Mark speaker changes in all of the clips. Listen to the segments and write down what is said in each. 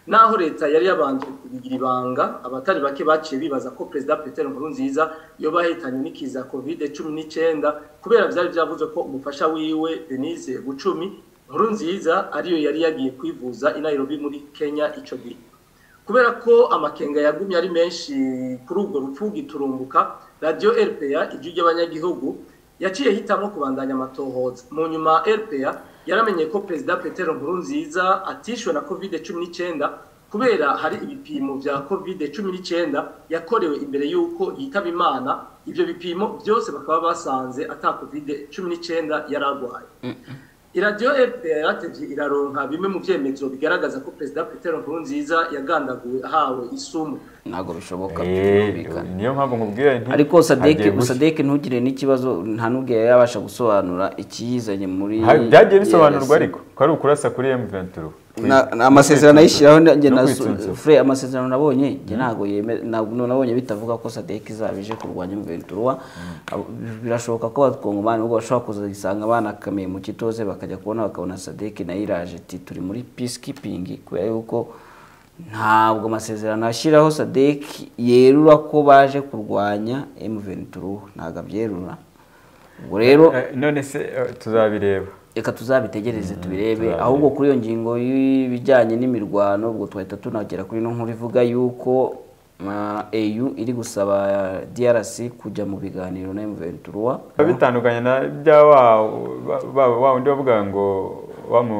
Speaker 1: naho leta yari yabanje kubigira ibanga abatari bake baciye bibaza ko perezida peteri nkuru nziza yoba yahitanye n'ikiza kovide cumi n'icyenda kubera byari byavuze ko umufasha wiwe denise gucumi nkuru nziza ariyo yari yagiye kwivuza i Nairobi muri kenya icyo gihe kubera ko amakenga yagumye ari menshi kuri ubwo rupfu giturumbuka radiyo rpa ijwi ry'abanyagihugu yaciye hitamo kubandanya amatohoza mu nyuma rpa yaramenye ko perezida petero nkurunziza atishwe na covid cumi n'icyenda kubera hari ibipimo bya covid cumi n'icyenda yakorewe imbere y'uko yitaba imana ibyo bipimo byose bakaba basanze ata covid cumi n'icyenda yari arwaye iradiyo rpa yaratevye iraronka bimwe mu vyemezo bigaragaza ko perezida petero nkurunziza yagandaguwe ahawe isumu
Speaker 2: ntabwo bishoboka
Speaker 3: Eh,
Speaker 2: byumvikana
Speaker 3: niyo mpamvu nkubwira nti
Speaker 2: ariko sadeke
Speaker 3: hagiye gushya.
Speaker 2: sadeke ntugire n'ikibazo nta n'ubwiye yabasha gusobanura ikiyizanye muri
Speaker 3: Ha- byagiye bisobanurwa
Speaker 2: DRC.
Speaker 3: ariko ko ari ukurasa kuri M23
Speaker 2: Na- na- amasezerano ayishyiraho njye na
Speaker 3: No kwitsunzura.
Speaker 2: fure amasezerano nabonye njye ntabwo yeme- ntabwo nabonye bitavuga ko sadeke izaba ije kurwanya mventura birashoboka ko abakongomani ubwo bashobora kuzisanga banakamiye mu kitoze bakajya kubona bakabona sadeke nayo iraje ati turi muri peacekeeping kubera yuko ntabwo amasezerano ashyiraho sadeke yerura ko baje kurwanya mventura ntabwo abyerura ubwo rero
Speaker 3: Eh, none se eh, tuzabireba
Speaker 2: reka tuzabitegereze tubirebe
Speaker 3: tuzabirebe.
Speaker 2: ahubwo kuri iyo ngingo y'ibijyanye n'imirwano ubwo twahita tunagera kuri ino nkuru ivuga yuko eyu iri gusaba DRC kujya mu biganiro na M23
Speaker 3: biba bitandukanye na bya wa ba- ba- wa wundi wavuga ngo wa mu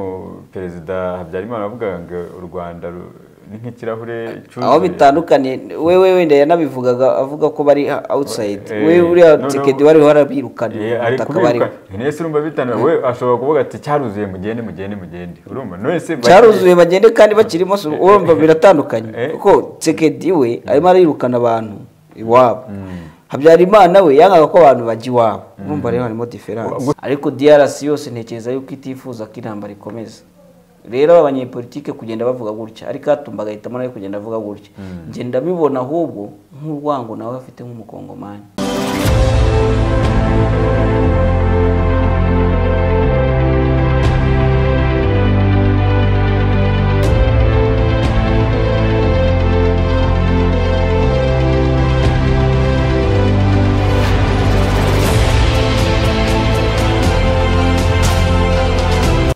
Speaker 3: perezida habyarimana wavuga ngo u rwanda ru- ni nk'ikirahure cyuzuye
Speaker 2: aho bitandukanye wewe wenda yanabivugaga avuga ko bari outside
Speaker 3: Eh,
Speaker 2: we uriya
Speaker 3: no,
Speaker 2: Tshisekedi
Speaker 3: no.
Speaker 2: wari warabirukana
Speaker 3: Eh, ari
Speaker 2: ubutaka bari
Speaker 3: kubiruka nese urumva bitandukanye we ashobora kuvuga ati cyaruzuye mugende mugende mugende urumva none se
Speaker 2: cyaruzuye bagende kandi bakirimo su- urumva biratandukanye
Speaker 3: Eh.
Speaker 2: kuko Tshisekedi we arimo arayirukana abantu iwabo habyarimana we yangaga ko abantu bajya iwabo urumva rero harimo diferanse ariko DRC yose ntekereza yuko itifuza ko intambara ikomeza rero aba banyepolitike kugenda bavuga gutya ariko atumba agahitamo nawe kugenda avuga gutya njye ndabibona ahubwo nk'urwango nawe afite nk'umukongomani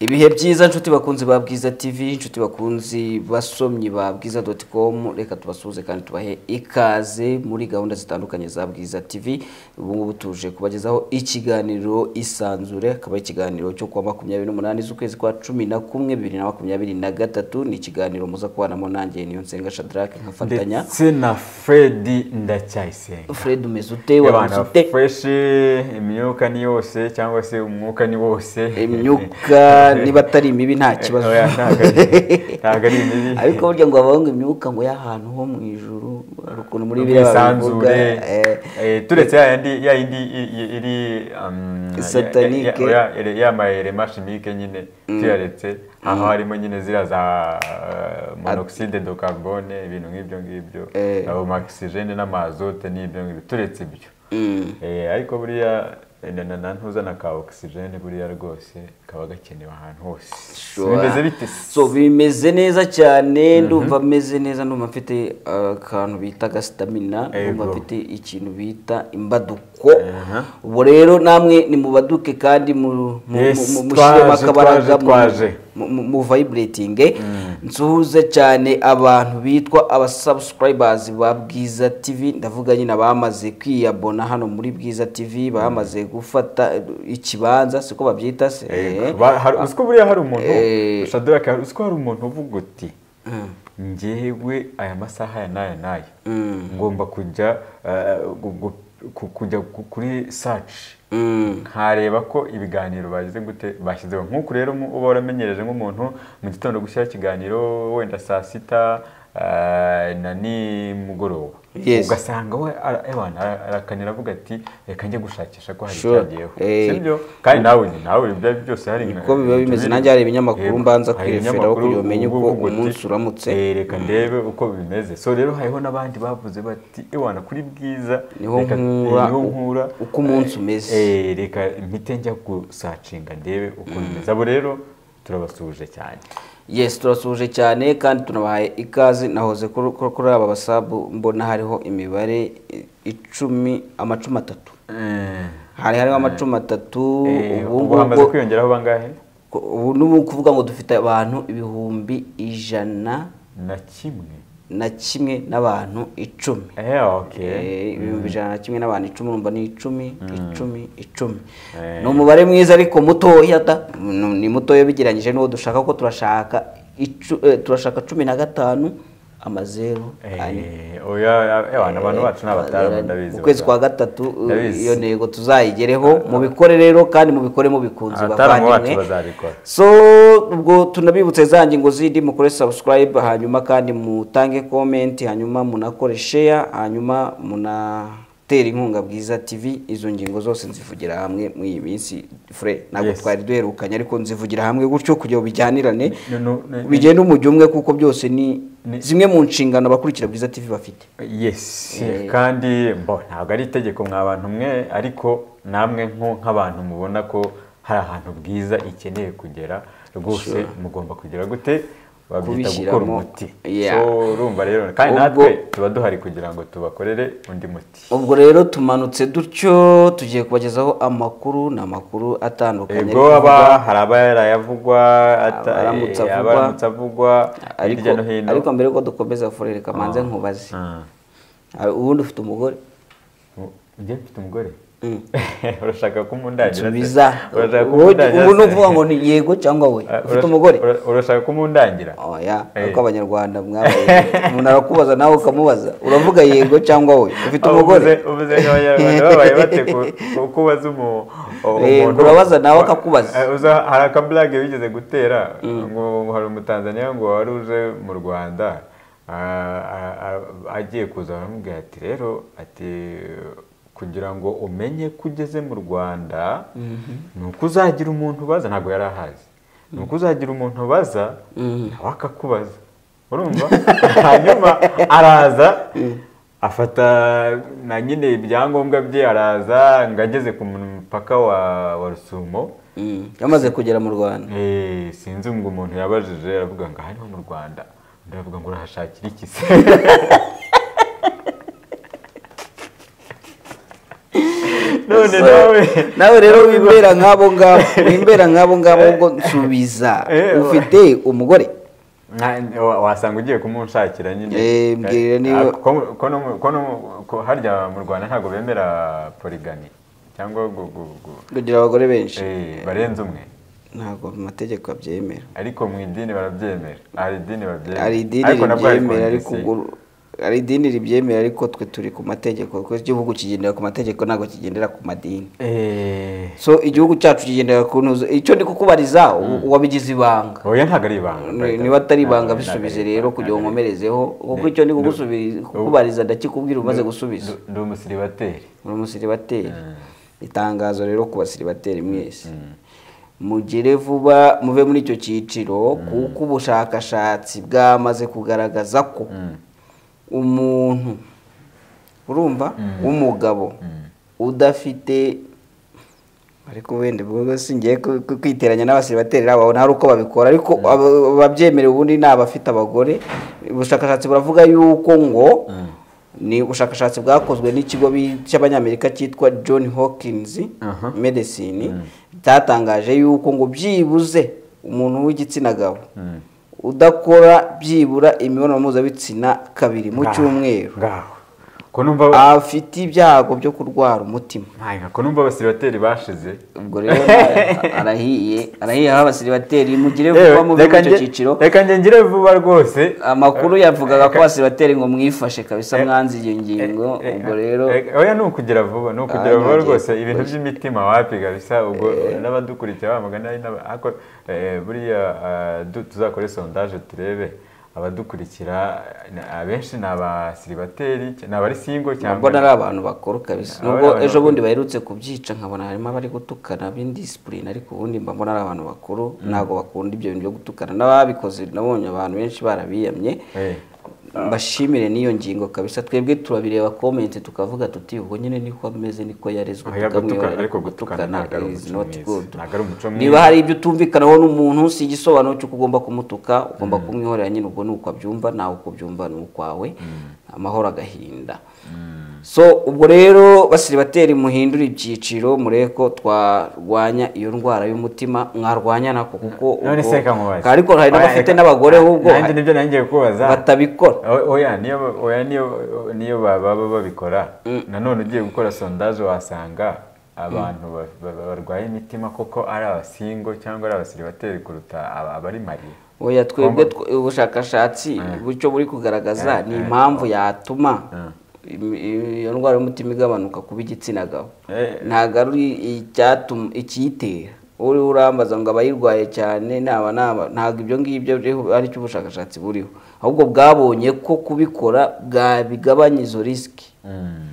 Speaker 2: ibihe byiza nshuti bakunzi ba bwiza tv nshuti bakunzi basomyi ba bwiza com reka tubasuhuze kandi tubahe ikaze muri gahunda zitandukanye za bwiza tv ubu ngubu tuje kubagezaho ikiganiro isanzure akaba ari ikiganiro cyo kuwa makumyabiri n'umunani z'ukwezi kwa cumi na kumwe bibiri na makumyabiri na gatatu ni ikiganiro muza kubanamo nanjye niyo nsenga shadrake nkafatanya
Speaker 3: ndetse na fredi ndacyayisenga
Speaker 2: fred umeze ute
Speaker 3: abana
Speaker 2: waramutse ute
Speaker 3: fureshi imyuka ni yose cyangwa se umwuka ni wose
Speaker 2: imyuka niba atari imibi nta kibazo
Speaker 3: Oya, ntabwo ari- ntabwo ari imibi.
Speaker 2: ariko burya ngo abahungu imyuka ngo y'ahantu ho mu ijuru hari ukuntu muri biriya babivuga
Speaker 3: ubwisanzure
Speaker 2: eh,
Speaker 3: eh, turetse ya yindi ya yindi i- i- iri um, ya-
Speaker 2: Satanike.
Speaker 3: ya- ya- ya- ya mayelema chimique nyine tuyaretse aho harimo nyine ziriya za eh, monoxide de carbone ibintu nk'ibyo ngibyo
Speaker 2: Eh.
Speaker 3: abo oxygene n'amazote n'ibyo ngibyo turetse ibyo
Speaker 2: mm.
Speaker 3: Eh, ariko buriya eh, na- na- na ntuzana ka oxygene buriya rwose kaba gakenewe ahantu hose bimeze bite se?
Speaker 2: so bimeze neza cyane ndumva meze neza ndumva mfite uh, akantu bita agasitamina ndumva
Speaker 3: Ego.
Speaker 2: mfite ikintu bita imbaduko ubu rero namwe ni mubaduke kandi mu- mu- mu-
Speaker 3: Yes,
Speaker 2: mu-
Speaker 3: twaje,
Speaker 2: mushyiremo akabaraga
Speaker 3: twaje,
Speaker 2: mu-
Speaker 3: twaje.
Speaker 2: mu- mu mu vibrating nsuhuze cyane abantu bitwa aba subscribers ba Bwiza TV ndavuga nyine abamaze kwiyabona hano muri Bwiza TV bamaze gufata eh, ikibanza siko babyita se eh.
Speaker 3: Ego. Ba- hari-
Speaker 2: Ba-
Speaker 3: uziko buriya hari umuntu
Speaker 2: Eh.
Speaker 3: shadraka hari- uziko hari umuntu uvuga uti
Speaker 2: Mm.
Speaker 3: ngewe aya masaha aya n'aya n'aya
Speaker 2: Mm.
Speaker 3: ngomba kujya eh, gu- gu- ku- kujya ku- kuri saci
Speaker 2: Mm.
Speaker 3: nkareba ko ibiganiro bagize gute bashyizeho nk'uku rero mu- uba waramenyereje nk'umuntu mu gitondo gushyiraho ikiganiro wenda saa sita eh, na nimugoroba
Speaker 2: Yes.
Speaker 3: ugasanga we ara- ewana, ara- arakanira avuga ati reka njye gushakisha ko hari
Speaker 2: Sure.
Speaker 3: icyagiyeho
Speaker 2: Eh.
Speaker 3: sibyo kandi nawe ni nawe ibyo ari byo byose hari nka-
Speaker 2: Niko biba bimeze.
Speaker 3: tubiri.
Speaker 2: Nanjye hari ibinyamakuru
Speaker 3: Yego.
Speaker 2: mbanza
Speaker 3: Hari
Speaker 2: kwireferaho
Speaker 3: ibinyamakuru
Speaker 2: kugira umenye uko
Speaker 3: uvuga uti,
Speaker 2: umunsi uramutse.
Speaker 3: "Eh, reka ndebe uko bimeze so rero hariho n'abandi bavuze bati ewana kuri bwiza
Speaker 2: Niho
Speaker 3: reka-
Speaker 2: nkura,
Speaker 3: eh, niho
Speaker 2: u-
Speaker 3: nkura
Speaker 2: uko umunsi umeze."
Speaker 3: Eh, reka mpite njya gusacinga ndebe uko bimeze abo rero turabasuhuje cyane
Speaker 2: yesi turasuje cyane kandi tunabahaye ikaze nahoze kuri- kuri kuri aba basabu mbona hariho imibare i- icumi amacumi atatu hari hariho amacumi atatu ubu
Speaker 3: ubu
Speaker 2: ngubu-
Speaker 3: hamaze kwiyongeraho bangahe
Speaker 2: ko- ubu n'ubu ni ukuvuga ngo dufite abantu ibihumbi ijana
Speaker 3: na kimwe
Speaker 2: na kimwe n'abantu icumi
Speaker 3: ehe oke
Speaker 2: Eh, ibihumbi ijana na kimwe n'abantu icumi urumva ni icumi icumi icumi
Speaker 3: Eh.
Speaker 2: ni umubare mwiza ariko mutoya da ni- ni mutoya bigereranyije n'uwo dushaka kuko turashaka icu- eh, turashaka cumi na gatanu amazeru ane
Speaker 3: Eh, oya ewana abantu bacu ni abatara ndabizi
Speaker 2: mu kwezi kwa
Speaker 3: bataha.
Speaker 2: gatatu uh,
Speaker 3: Ndabizi.
Speaker 2: iyo ntego tuzayigereho mubikore rero kandi mubikore mubikunze
Speaker 3: Abataramwa bacu
Speaker 2: bavandimwe.
Speaker 3: bazabikora.
Speaker 2: so ubwo tunabibutse za ngingo zindi mukore subscribe hanyuma kandi mutange comment hanyuma munakore share hanyuma munatere inkunga bwiza tv izo ngingo zose nzivugira hamwe muri iyi minsi fure ntabwo
Speaker 3: Yes.
Speaker 2: twari duherukanye ariko nzivugira hamwe gutyo kugira ngo bijyanirane
Speaker 3: No, no, no, no.
Speaker 2: bigende umujyo umwe kuko byose ni
Speaker 3: Ni-
Speaker 2: zimwe mu nshingano abakurikira bwiza tv bafite
Speaker 3: yes
Speaker 2: Eh.
Speaker 3: kandi bo ntabwo ari itegeko mwa bantu mwe ariko namwe nko nk'abantu mubona ko hari ahantu bwiza ikeneye kugera rwose mugomba kugera gute babyita gukora
Speaker 2: Kubishyiramo,
Speaker 3: umuti
Speaker 2: yeah.
Speaker 3: so urumva rero kandi
Speaker 2: Ubwo-
Speaker 3: natwe tuba duhari kugira ngo tubakorere undi muti
Speaker 2: ubwo rero tumanutse dutyo tugiye kubagezaho amakuru ni amakuru atandukanye
Speaker 3: ubwo
Speaker 2: ariko
Speaker 3: aba
Speaker 2: avuga-
Speaker 3: hari abayarayavugwa ata-
Speaker 2: Abaramutse
Speaker 3: eh,
Speaker 2: avugwa.
Speaker 3: abaramutse avugwa
Speaker 2: ariko
Speaker 3: hirya no hino
Speaker 2: ariko mbere yuko dukomeza furere kamanze nkubaze
Speaker 3: Ah.
Speaker 2: Ah, ubundi ufite umugore
Speaker 3: U- njye mfite umugore
Speaker 2: Mm.
Speaker 3: urashaka kumundangira se?
Speaker 2: nsubiza
Speaker 3: urashaka
Speaker 2: Ubu-
Speaker 3: kumundangira
Speaker 2: ubu ni
Speaker 3: se?
Speaker 2: ukuvuga ngo ni yego cyangwa we
Speaker 3: Eh,
Speaker 2: ufite
Speaker 3: urash-
Speaker 2: umugore
Speaker 3: ura- urashaka kumundangira
Speaker 2: oya
Speaker 3: Eh.
Speaker 2: ariko abanyarwanda mwabaye umuntu arakubaza nawe ukamubaza uravuga yego cyangwa we ufite
Speaker 3: Ah,
Speaker 2: umugore
Speaker 3: uvuze- uvuze nk'abanyarwanda babaye bate ku- ku- kubaza umu- o-
Speaker 2: Eh,
Speaker 3: umuntu
Speaker 2: urabaza nawe akakubaza.
Speaker 3: Eh, uza- hari akaburage bigeze gutera ngo ngo hari umutanzaniya ngo wari uje mu rwanda ah, ah, ah, agiye kuza baramubwira ati rero ati kugira ngo umenye ko ugeze mu rwanda ni uko uzagira umuntu ubaza ntabwo yari ahazi ni uko uzagira umuntu ubaza nawe akakubaza urumva hanyuma araza afata na nyine ibyangombwa bye araza ngo ageze ku mupaka wa wa rusumo
Speaker 2: Mm, yamaze kugera mu rwanda
Speaker 3: Eh, sinzi ngo umuntu yabajije aravuga ngo aha niho mu rwanda undi aravuga ngo urahashakira iki se none
Speaker 2: So,
Speaker 3: nawe
Speaker 2: nawe rero wimbera nk'abo ngabo wimbera nk'abo ngabo ubwo nsubiza
Speaker 3: Eh,
Speaker 2: ufite umugore
Speaker 3: Nka- wa- wasanga ugiye kumunshakira nyine
Speaker 2: Eh, mbwira
Speaker 3: Ah,
Speaker 2: niba-
Speaker 3: ko mu- ko no mu- ko no mu- ko harya mu rwanda ntabwo bemera porigami cyangwa gu- gu- gu-
Speaker 2: kugira abagore benshi
Speaker 3: eh, barenze umwe
Speaker 2: ntabwo mu mategeko abyemera
Speaker 3: ariko mu idini barabyemera hari idini babyemera
Speaker 2: hari idini
Speaker 3: Ariko nabwo hari
Speaker 2: ribyemera ariko
Speaker 3: kondisiyo.
Speaker 2: ubwo hari idini ribyemera ariko twe turi ku mategeko kuko igihugu kigendera ku mategeko ntabwo kigendera ku madini
Speaker 3: Eh,
Speaker 2: so igihugu cyacu kigendera ku ntuzo icyo ndi kukubariza u- uwabigize ibanga
Speaker 3: oya ntabwo ari ibanga
Speaker 2: Ni- niba atari ibanga
Speaker 3: Ntabwo-
Speaker 2: bisubize
Speaker 3: ntabwo ari
Speaker 2: rero
Speaker 3: ibanga,
Speaker 2: kugira ngo
Speaker 3: ntabwo ari-
Speaker 2: nkomerezeho kuko icyo ndi kugusubiza kukubariza ndakikubwira umaze gusubiza
Speaker 3: Ndi- ndi umusiribateri
Speaker 2: muri umusiribateri itangazo rero ku basiribateri mwese mugere vuba muve muri icyo cyiciro kuko ubushakashatsi bwamaze kugaragaza ko umuntu urumva w'umugabo udafite ariko wenda ubwo si ngiye ku- ku- kwiteranya n'abasiribateri nabo nta ari uko babikora ariko aba- ababyemerewe ubundi ni abafite abagore ubushakashatsi buravuga yuko ngo ni ubushakashatsi bwakozwe n'ikigo bi- cy'abanyamerika cyitwa john hawkins
Speaker 3: Aha.
Speaker 2: medicine cyatangaje yuko ngo byibuze umuntu w'igitsina gabo udakora byibura imibonano mpuzabitsina kabiri mu
Speaker 3: Ngaho,
Speaker 2: cyumweru
Speaker 3: ngaho ko numva
Speaker 2: afite ibyago byo kurwara umutima
Speaker 3: ntago ko numva abasiribateri bashize
Speaker 2: ubwo rero na- arahiye arahiye aho abasiribateri mugire vuba mu
Speaker 3: reka
Speaker 2: icyo
Speaker 3: nge-
Speaker 2: cyiciro
Speaker 3: reka ngengire vuba rwose
Speaker 2: amakuru yavugaga ko abasiribateri ngo mwifashe kabisa
Speaker 3: Eh,
Speaker 2: mwanze iyo ngingo
Speaker 3: Eh,
Speaker 2: ubwo rero
Speaker 3: eh, oya ni ukugira vuba ni ukugira
Speaker 2: Ah,
Speaker 3: vuba
Speaker 2: nongeye
Speaker 3: rwose ibintu by'imitima wapi kabisa ubwo n'abadukurikira ba magana ari n'aba- ariko, eh, buriya ah, du- tuzakore sondaje turebe abadukurikira ni- abenshi ni abasiribateri ni abari singo cyangwa
Speaker 2: mbona ari abantu bakuru kabisa
Speaker 3: Ah,
Speaker 2: nubwo
Speaker 3: abantu
Speaker 2: ejo
Speaker 3: bakuru.
Speaker 2: bundi baherutse kubyica nkabona harimo abari gutukana b'indisipurine ariko ubundi mba mbona ari abantu bakuru ntabwo bakunda ibyo bintu byo gutukana n'ababikoze nabonye abantu benshi barabiyamye
Speaker 3: Eh.
Speaker 2: bashimire n'iyo ngingo kabisa twebwe turabireba komenti tukavuga tuti ubwo nyine niko ameze niko yarezwe
Speaker 3: Oya, gutukana,
Speaker 2: tukamwihorera
Speaker 3: ariko gutukana ntabwo ari
Speaker 2: is
Speaker 3: umuco
Speaker 2: not
Speaker 3: mwiza.
Speaker 2: good
Speaker 3: Ntabwo ari umuco mwiza.
Speaker 2: niba hari ibyo utumvikanaho n'umuntu si igisobanuro cy'uko ugomba kumutuka ugomba kumwihorera nyine ubwo ni uko abyumva nawe uko ubyumva ni ukwawe amahoro agahinda so ubwo rero basiribateri muhindura ibyiciro murebe ko twarwanya iyo ndwara y'umutima mwarwanya nako kuko
Speaker 3: none
Speaker 2: ubwo-
Speaker 3: se reka nkubaze
Speaker 2: ariko hari n'abafite n'abagore ahubwo
Speaker 3: nanjye nibyo nangiye kubaza
Speaker 2: batabikora
Speaker 3: O- oya niyo ba- oya niyo niyo ba- baba babikora nanone ugiye gukora sondaje wasanga abantu ba- ba- ba- barwaye imitima koko ari abasingo cyangaba ari abasiribateri kuruta aba- abari mariye
Speaker 2: oya twebwe tw- ubushakashatsi bucyo buri kugaragaza ni impamvu yatuma im- i- iyo ndwara y'umutima igabanuka kuba igitsina gabo
Speaker 3: Eh.
Speaker 2: ntabwo ari icyatuma ikiyitera uri urambaza ngo abayirwaye cyane naba naba ntabwo ibyo ngibyo biriho ari cyo ubushakashatsi buriho ahubwo bwabonye ko kubikora bwabigabanya izo risiki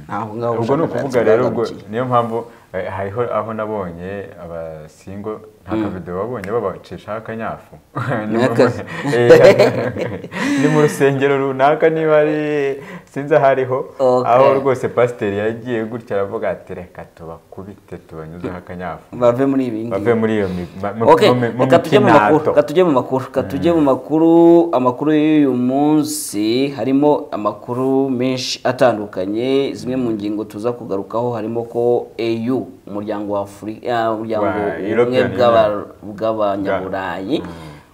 Speaker 2: ntabwo ngaho
Speaker 3: ubwo ni
Speaker 2: ubushakashatsi
Speaker 3: ukuvuga rero ubwo
Speaker 2: bwagarukiye.
Speaker 3: niyo mpamvu eh, hariho aho nabonye abasingo nta kavido babonye babacishaho akanyafu Ni mu-
Speaker 2: N'akazi.
Speaker 3: Eh, ni mu rusengero runaka niba ari sinzi aho ariho
Speaker 2: Okay.
Speaker 3: aho rwose pasiteri yagiye gutya aravuga ati reka tubakubite tubanyuzeho akanyafu
Speaker 2: bave muri ibi ngibi
Speaker 3: bave muri iyo mi- ma- mu-
Speaker 2: Okay,
Speaker 3: mu- mu
Speaker 2: reka tujye mu makuru
Speaker 3: mikinato.
Speaker 2: reka tujye mu makuru reka tujye mu makuru amakuru y'uyu munsi harimo amakuru menshi atandukanye zimwe mu ngingo tuza kugarukaho harimo ko EU umuryango wa Afurika umuryango
Speaker 3: Wa
Speaker 2: ubumwe
Speaker 3: European
Speaker 2: bw'aba- bw'abanyaburayi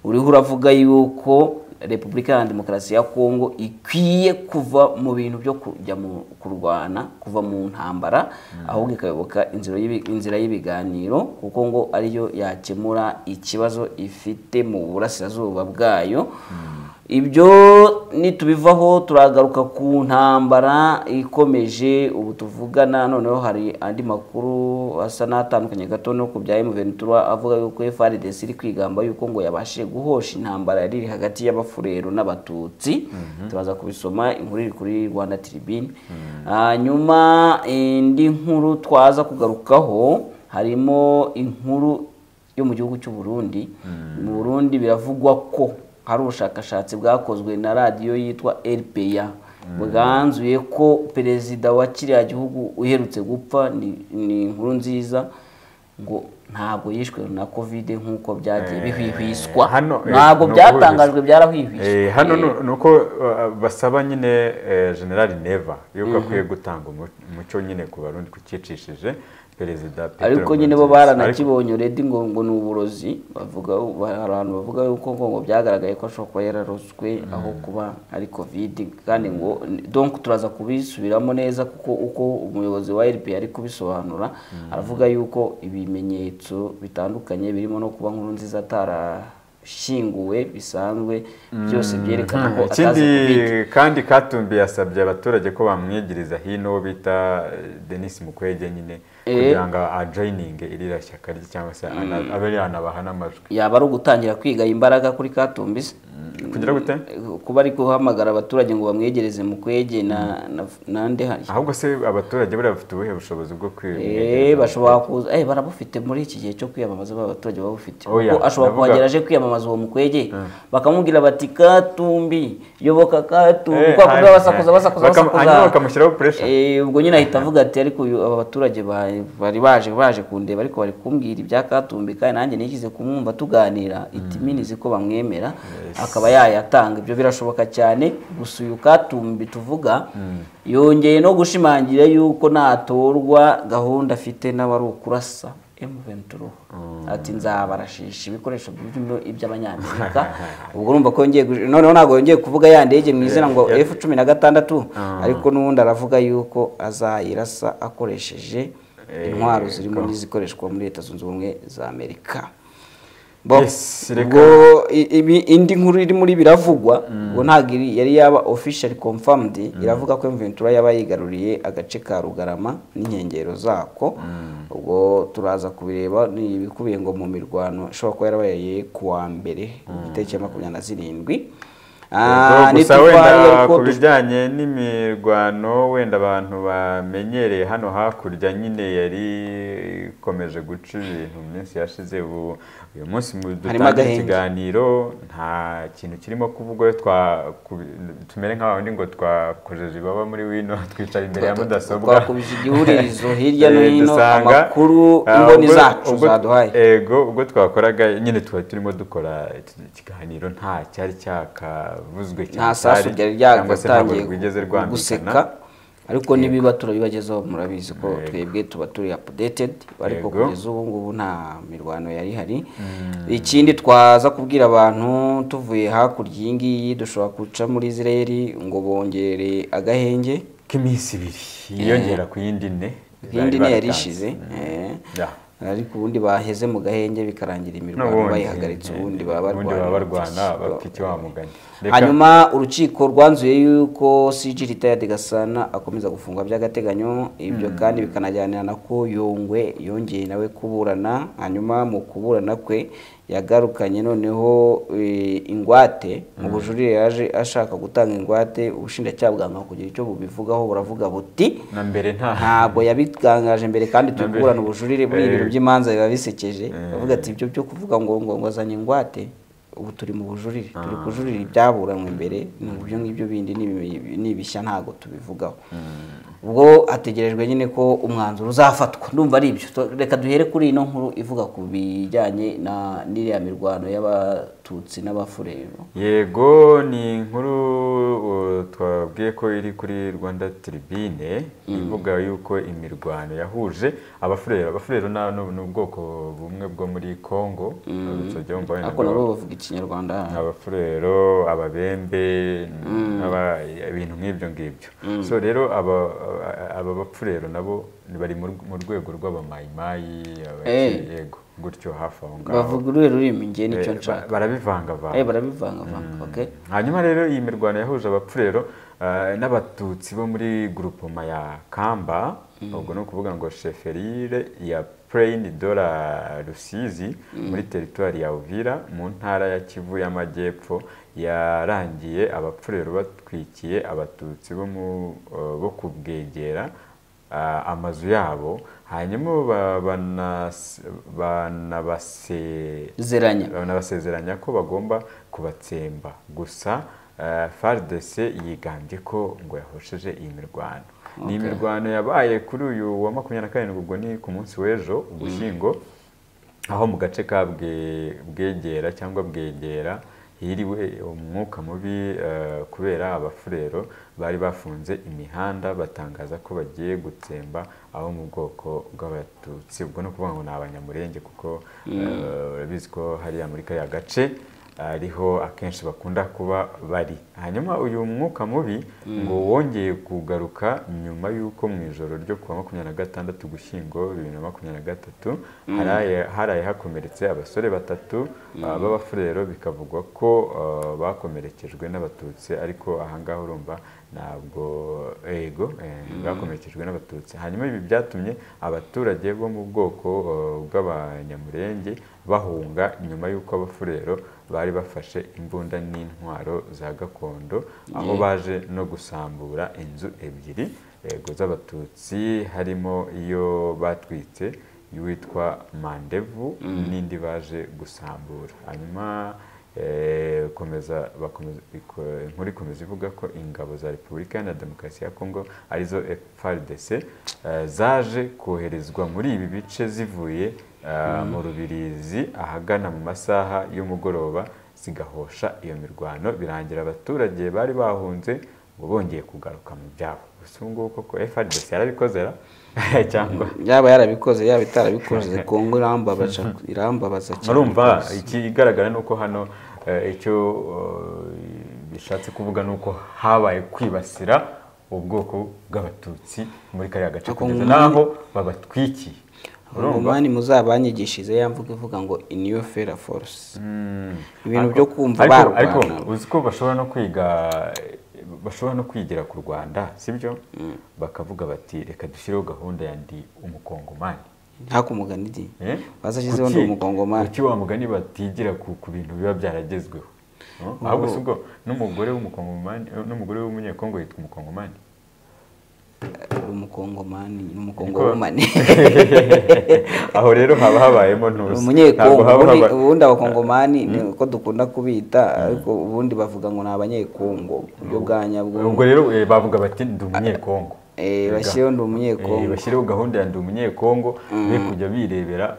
Speaker 2: uriho uravuga yuko repubulika ya demokarasi ya kongo ikwiye kuva mu bintu byo kujya mu kurwana kuva mu ntambara ahubwo ikayoboka inzira y'ibi- inzira y'ibiganiro kuko ngo ariyo yakemura ikibazo ifite mu burasirazuba bwayo ibyo nitubivaho turagaruka ku ntambara ikomeje ubu tuvugana noneho hari andi makuru asa n'atandukanye gato no ku bya M23 avuga yuko FARDC iri kwigamba yuko ngo yabashije guhosha intambara yari iri hagati y'abafurero n'abatutsi turaza kubisoma inkuru iri kuri Rwanda Tribune hanyuma indi nkuru twaza kugarukaho harimo inkuru yo mu gihugu cy'u Burundi mu Burundi biravugwa ko hari ubushakashatsi bwakozwe na radiyo yitwa RPA bwanzuye ko perezida wa kiriya gihugu uherutse gupfa ni- ni inkuru nziza ngo ntabwo yishwe na covid nk'uko byagiye
Speaker 3: Eh,
Speaker 2: bihwihwiswa
Speaker 3: hano, eh,
Speaker 2: ntabwo
Speaker 3: ni
Speaker 2: byatangajwe byarahwihwiswa
Speaker 3: Eh, hano
Speaker 2: Eh,
Speaker 3: nu- ni uko uh, basaba nyine eh, generali neva yuko akwiye gutanga umu- umuco nyine ku barundi kucyicishije perezida Petero
Speaker 2: ariko nyine bo
Speaker 3: Nkurunziza. Ariko-
Speaker 2: baranakibonye uredi ngo ngo ni uburozi bavuga hari abantu bavuga yuko ngo ngo byagaragaye ko ashobora kuba yararoswe aho kuba ari covid kandi ngo donc turaza kubisubiramo neza kuko uko umuyobozi wa rp ari kubisobanura aravuga yuko ibimenyetso bitandukanye birimo no kuba nkuru nziza atarashyinguwe bisanzwe byose byerekana ko atazi
Speaker 3: ikindi
Speaker 2: covid
Speaker 3: kandi katumbi yasabye abaturage ko bamwegeriza hino uwo bita eh, denis mukwege nyine
Speaker 2: Eh.
Speaker 3: kugira ngo ajoyininge irira shyaka rye cyangwa se ana- abe yanabaha n'amajwi
Speaker 2: yaba ari ugutangira kwiga imbaraga kuri Katumbi se
Speaker 3: kugira gute?
Speaker 2: kuba ari guhamagara abaturage ngo bamwegereze mu kwege na na nande hari
Speaker 3: ahubwo se abaturage buriya bafite ubuhe bushobozi bwo
Speaker 2: eh
Speaker 3: kwiyongera
Speaker 2: bashobora kuza eh barabufite muri iki gihe cyo kwiyamamaza ba abaturage babufite
Speaker 3: Oya,
Speaker 2: kuko ashobora
Speaker 3: ndavuga-
Speaker 2: kuhagera aje kwiyamamaza uwo mukwege bakamubwira bati Katumbi yoboka Katumbi
Speaker 3: Eh,
Speaker 2: kwa kuba
Speaker 3: hanyuma-
Speaker 2: basakuza basakuza
Speaker 3: bakam-
Speaker 2: basakuza
Speaker 3: hanyuma bakamushyiraho pressure.
Speaker 2: Eh, ubwo nyine ahita avuga ati ariko uyu- aba baturage ba- bari baje baje kundeba ariko bari kumbwira ibya Katumbi kandi nanjye nishyize kumwumva tuganira itiminizi ko bamwemera akaba yayatanga ibyo birashoboka cyane gusa uyu Katumbi tuvuga yongeye no gushimangira yuko natorwa gahunda afite n'abari ukurasa M23 ati nzabarashisha ibikoresho by'ibyo- iby'abanyamerika ubwo urumva ko yongeye gush- noneho ntabwo yongeye kuvuga ya ndege mu izina ngo F cumi na gatandatu ariko n'ubundi aravuga yuko azayirasa akoresheje intwaro zirimo n'izikoreshwa muri leta zunze ubumwe za amerika Bo,
Speaker 3: Yes, reka.
Speaker 2: ubwo i- ibi- indi nkuru iri muri biravugwa ngo ntabwo iri- yari yaba officially confirmed iravuga ko Ventura yaba yigaruriye agace ka Rugarama n'inkengero zako ubwo turaza kubireba ni ibikubiye ngo mu mirwano ishobora kuba yarabaye ku wa mbere itariki ya makumyabiri na zirindwi Ah,
Speaker 3: Ubwo gusa
Speaker 2: nitwo twari
Speaker 3: wenda
Speaker 2: ariko
Speaker 3: ku
Speaker 2: dush-
Speaker 3: bijyanye n'imirwano wenda abantu bamenyereye hano hakurya nyine yari ikomeje guca ibintu mu minsi yashize ubu uyu munsi mu
Speaker 2: Harimo
Speaker 3: dutanga
Speaker 2: agahenge.
Speaker 3: ikiganiro nta kintu kirimo kuvugwa twa ku- tumere nk'abandi ngo twakojeje ibaba muri wino twicara imbere ya mudasobwa
Speaker 2: twakubije igihuririzo hirya no
Speaker 3: Eh,
Speaker 2: hino
Speaker 3: dusanga,
Speaker 2: amakuru
Speaker 3: ah,
Speaker 2: imboni
Speaker 3: ubwo-
Speaker 2: zacu
Speaker 3: ubwo-
Speaker 2: zaduhaye
Speaker 3: ego ubwo twakoraga nyine tuba turimo dukora iki- ikiganiro nta cyari cyakavuzwe cyane
Speaker 2: nta sasu
Speaker 3: cyari,
Speaker 2: ryari
Speaker 3: cyangwa se ntabwo
Speaker 2: ryagatangiye
Speaker 3: rwigeze
Speaker 2: guseka
Speaker 3: rwambikana
Speaker 2: ariko nibiba turabibagezaho murabizi ko twebwe tuba turi updated ariko
Speaker 3: Yego.
Speaker 2: kugeza ubu ngubu nta mirwano yari ihari ikindi twaza kubwira abantu tuvuye hakurya iyi ngiyi dushobora guca muri israel ngo bongere agahenge
Speaker 3: k'iminsi ibiri yiyongera ku yindi ne
Speaker 2: iyindi
Speaker 3: bari
Speaker 2: ni yari
Speaker 3: batanze.
Speaker 2: ishize eh.
Speaker 3: Yeah.
Speaker 2: ariko ubundi baheze mu gahenge bikarangira imirwano
Speaker 3: N'ubundi,
Speaker 2: bayihagaritse ubundi baba
Speaker 3: ubundi baba barwana bafite wa mugani Reka-
Speaker 2: hanyuma urukiko rwanzuye yuko CG Retired Gasana akomeza gufungwa by'agateganyo ibyo kandi bikanajyanira na ko Yongwe yongeye nawe kuburana hanyuma mu kuburana kwe yagarukanye noneho eh, ingwate mu bujurire yaje ashaka gutanga ingwate ubushinjacyaha bwanga kugira icyo bubivugaho buravuga buti
Speaker 3: na mbere nta
Speaker 2: ntabwo yabitangaje mbere kandi turi
Speaker 3: Nambere.
Speaker 2: kuburana ubujurire buriya ibintu
Speaker 3: Eh.
Speaker 2: by'imanza biba bisekeje
Speaker 3: Eh.
Speaker 2: bavuga ati ibyo byo kuvuga ngo ngo ngo azanye ingwate ubu turi mu bujurire turi kujurira ibyaburanwe mbere ni ibyo ngibyo bindi ni ibi- ni ibishya ntabwo tubivugaho ubwo hategerejwe nyine ko umwanzuro uzafatwa ndumva ari ibyo Tu- reka duhere kuri ino nkuru ivuga ku bijyanye na n'iriya mirwano y'abatutsi n'abafurero
Speaker 3: yego ni inkuru uh, twabwiye ko iri kuri rwanda tribune ivuga yuko imirwano yahuje abafurero abafurero na- ni ni ubwoko bumwe bwo muri congo uretse jya wumva wenda
Speaker 2: ariko nabo bavuga ikinyarwanda
Speaker 3: abafurero ababembe n'aba- ibintu nk'ibyo ngibyo so rero aba aba bafurero nabo ni- bari mu rw- mu rwego rw'abamayimayi abaki-
Speaker 2: Eh.
Speaker 3: yego gutyo hafi aho ngaho
Speaker 2: bavuga uruhe rurimi njye nicyo
Speaker 3: Eh, ba-
Speaker 2: nshaka
Speaker 3: barabivangavanga
Speaker 2: Eh, barabivangavanga okay
Speaker 3: hanyuma rero iyi mirwano yahuje abapfurero eh, n'abatutsi bo muri grupoma ya kamba ubwo ni ukuvuga ngo sheferire ya plaine de la rusizi muri teritwari ya uvira mu ntara ya kivu y'amajyepfo yarangiye abapfurero batwikiye abatutsi bo mu eh, bo ku bwegera ah, amazu yabo hanyuma ba- banas- banabase-
Speaker 2: Zeranya.
Speaker 3: banabasezeranya ko bagomba kubatsemba gusa ah, FARDC yigambye ko ngo yahosheje iyi mirwano ni imirwano yabaye kuri uyu wa makumyabiri na karindwi ubwo ni ku munsi w'ejo ugushyingo aho mu gace ka Bwe- bwegera cyangwa bwegera hiriwe umwuka mubi eh, kubera abafurero bari bafunze imihanda batangaza ko bagiye gutsemba abo mu bwoko bw'abatutsi ubwo ni ukuvuga ngo ni abanyamurenge kuko eh, urabizi ko hariya muri kariya gace ariho akenshi bakunda kuba bari hanyuma uyu mwuka mubi ngo wongeye kugaruka nyuma y'uko mu ijoro ryo kuwa makumyabiri na gatandatu gushyingo bibiri na makumyabiri na gatatu haraye- haraye hakomeretse abasore batatu ah, b'abafurero bikavugwa ko ah, bakomerekejwe n'abatutsi ariko ahangaha urumva ntabwo ego eh, bakomerekejwe n'abatutsi hanyuma ibi byatumye abaturage bo mu bwoko ah, bw'abanyamurenge bahunga nyuma y'uko abafurero bari bafashe imbunda n'intwaro za gakondo aho baje no gusambura inzu ebyiri yego z'abatutsi harimo iyo batwitse witwa mandevu n'indi baje gusambura hanyuma eh, komeza bakomeza iko- inkuru ikomeza ivuga ko ingabo za repubulika iharanira demokarasi ya kongo arizo FARDC eh, zaje koherezwa muri ibi bice zivuye eh, mu rubirizi ahagana mu masaha y'umugoroba zigahosha iyo mirwano birangira abaturage bari bahunze ngo bongeye kugaruka mu byabo gusa ubu ngubu koko FARDC yarabikozera cyangwa
Speaker 2: yaba yarabikoze yaba itarabikoze kongo irambabaza irambabaza cyane
Speaker 3: murumva
Speaker 2: rwose.
Speaker 3: ikigaragara ni uko hano eh, icyo eh, bishatse kuvuga ni uko habaye kwibasira ubwoko bw'abatutsi muri kariya gace
Speaker 2: Ako
Speaker 3: kugeza
Speaker 2: ngumane-
Speaker 3: n'aho babatwikiye urumva
Speaker 2: umwani muzabanyigishije ya mvuga ivuga ngo in your fair force
Speaker 3: Mm.
Speaker 2: ibintu
Speaker 3: Ariko-
Speaker 2: byo kumva
Speaker 3: ariko-
Speaker 2: barwana.
Speaker 3: ariko uzi ko bashobora no kwiga bashobora no kwigira ku rwanda sibyo bakavuga bati reka dushyireho gahunda yandi umukongomani
Speaker 2: ntakumugana idi
Speaker 3: Eh?
Speaker 2: Bazashyizeho
Speaker 3: Kuki-
Speaker 2: ndi umukongomani.
Speaker 3: kuki wa mugani batigira ku, ku bintu biba byaragezweho ahubwo si ubwo n'umugore w'umukongomani n'umugore w'umunyekongo yitwa umukongomani
Speaker 2: umukongomani n'umukongomani
Speaker 3: aho rero haba habayemo ntuzi
Speaker 2: umunyekongo
Speaker 3: Ntabwo haba
Speaker 2: ubundi-
Speaker 3: haba-
Speaker 2: ubundi abakongomani ni uko dukunda kubita ariko ubundi bavuga ngo ni abanyekongo uburyo bwa
Speaker 3: ubwo
Speaker 2: nyabwo
Speaker 3: rero eh, bavuga bati ndi umunyekongo
Speaker 2: Eh, bashyiraho ndi
Speaker 3: Eh,
Speaker 2: umunyekongo
Speaker 3: bashyireho gahunda ya ndi umunyekongo be kujya birebera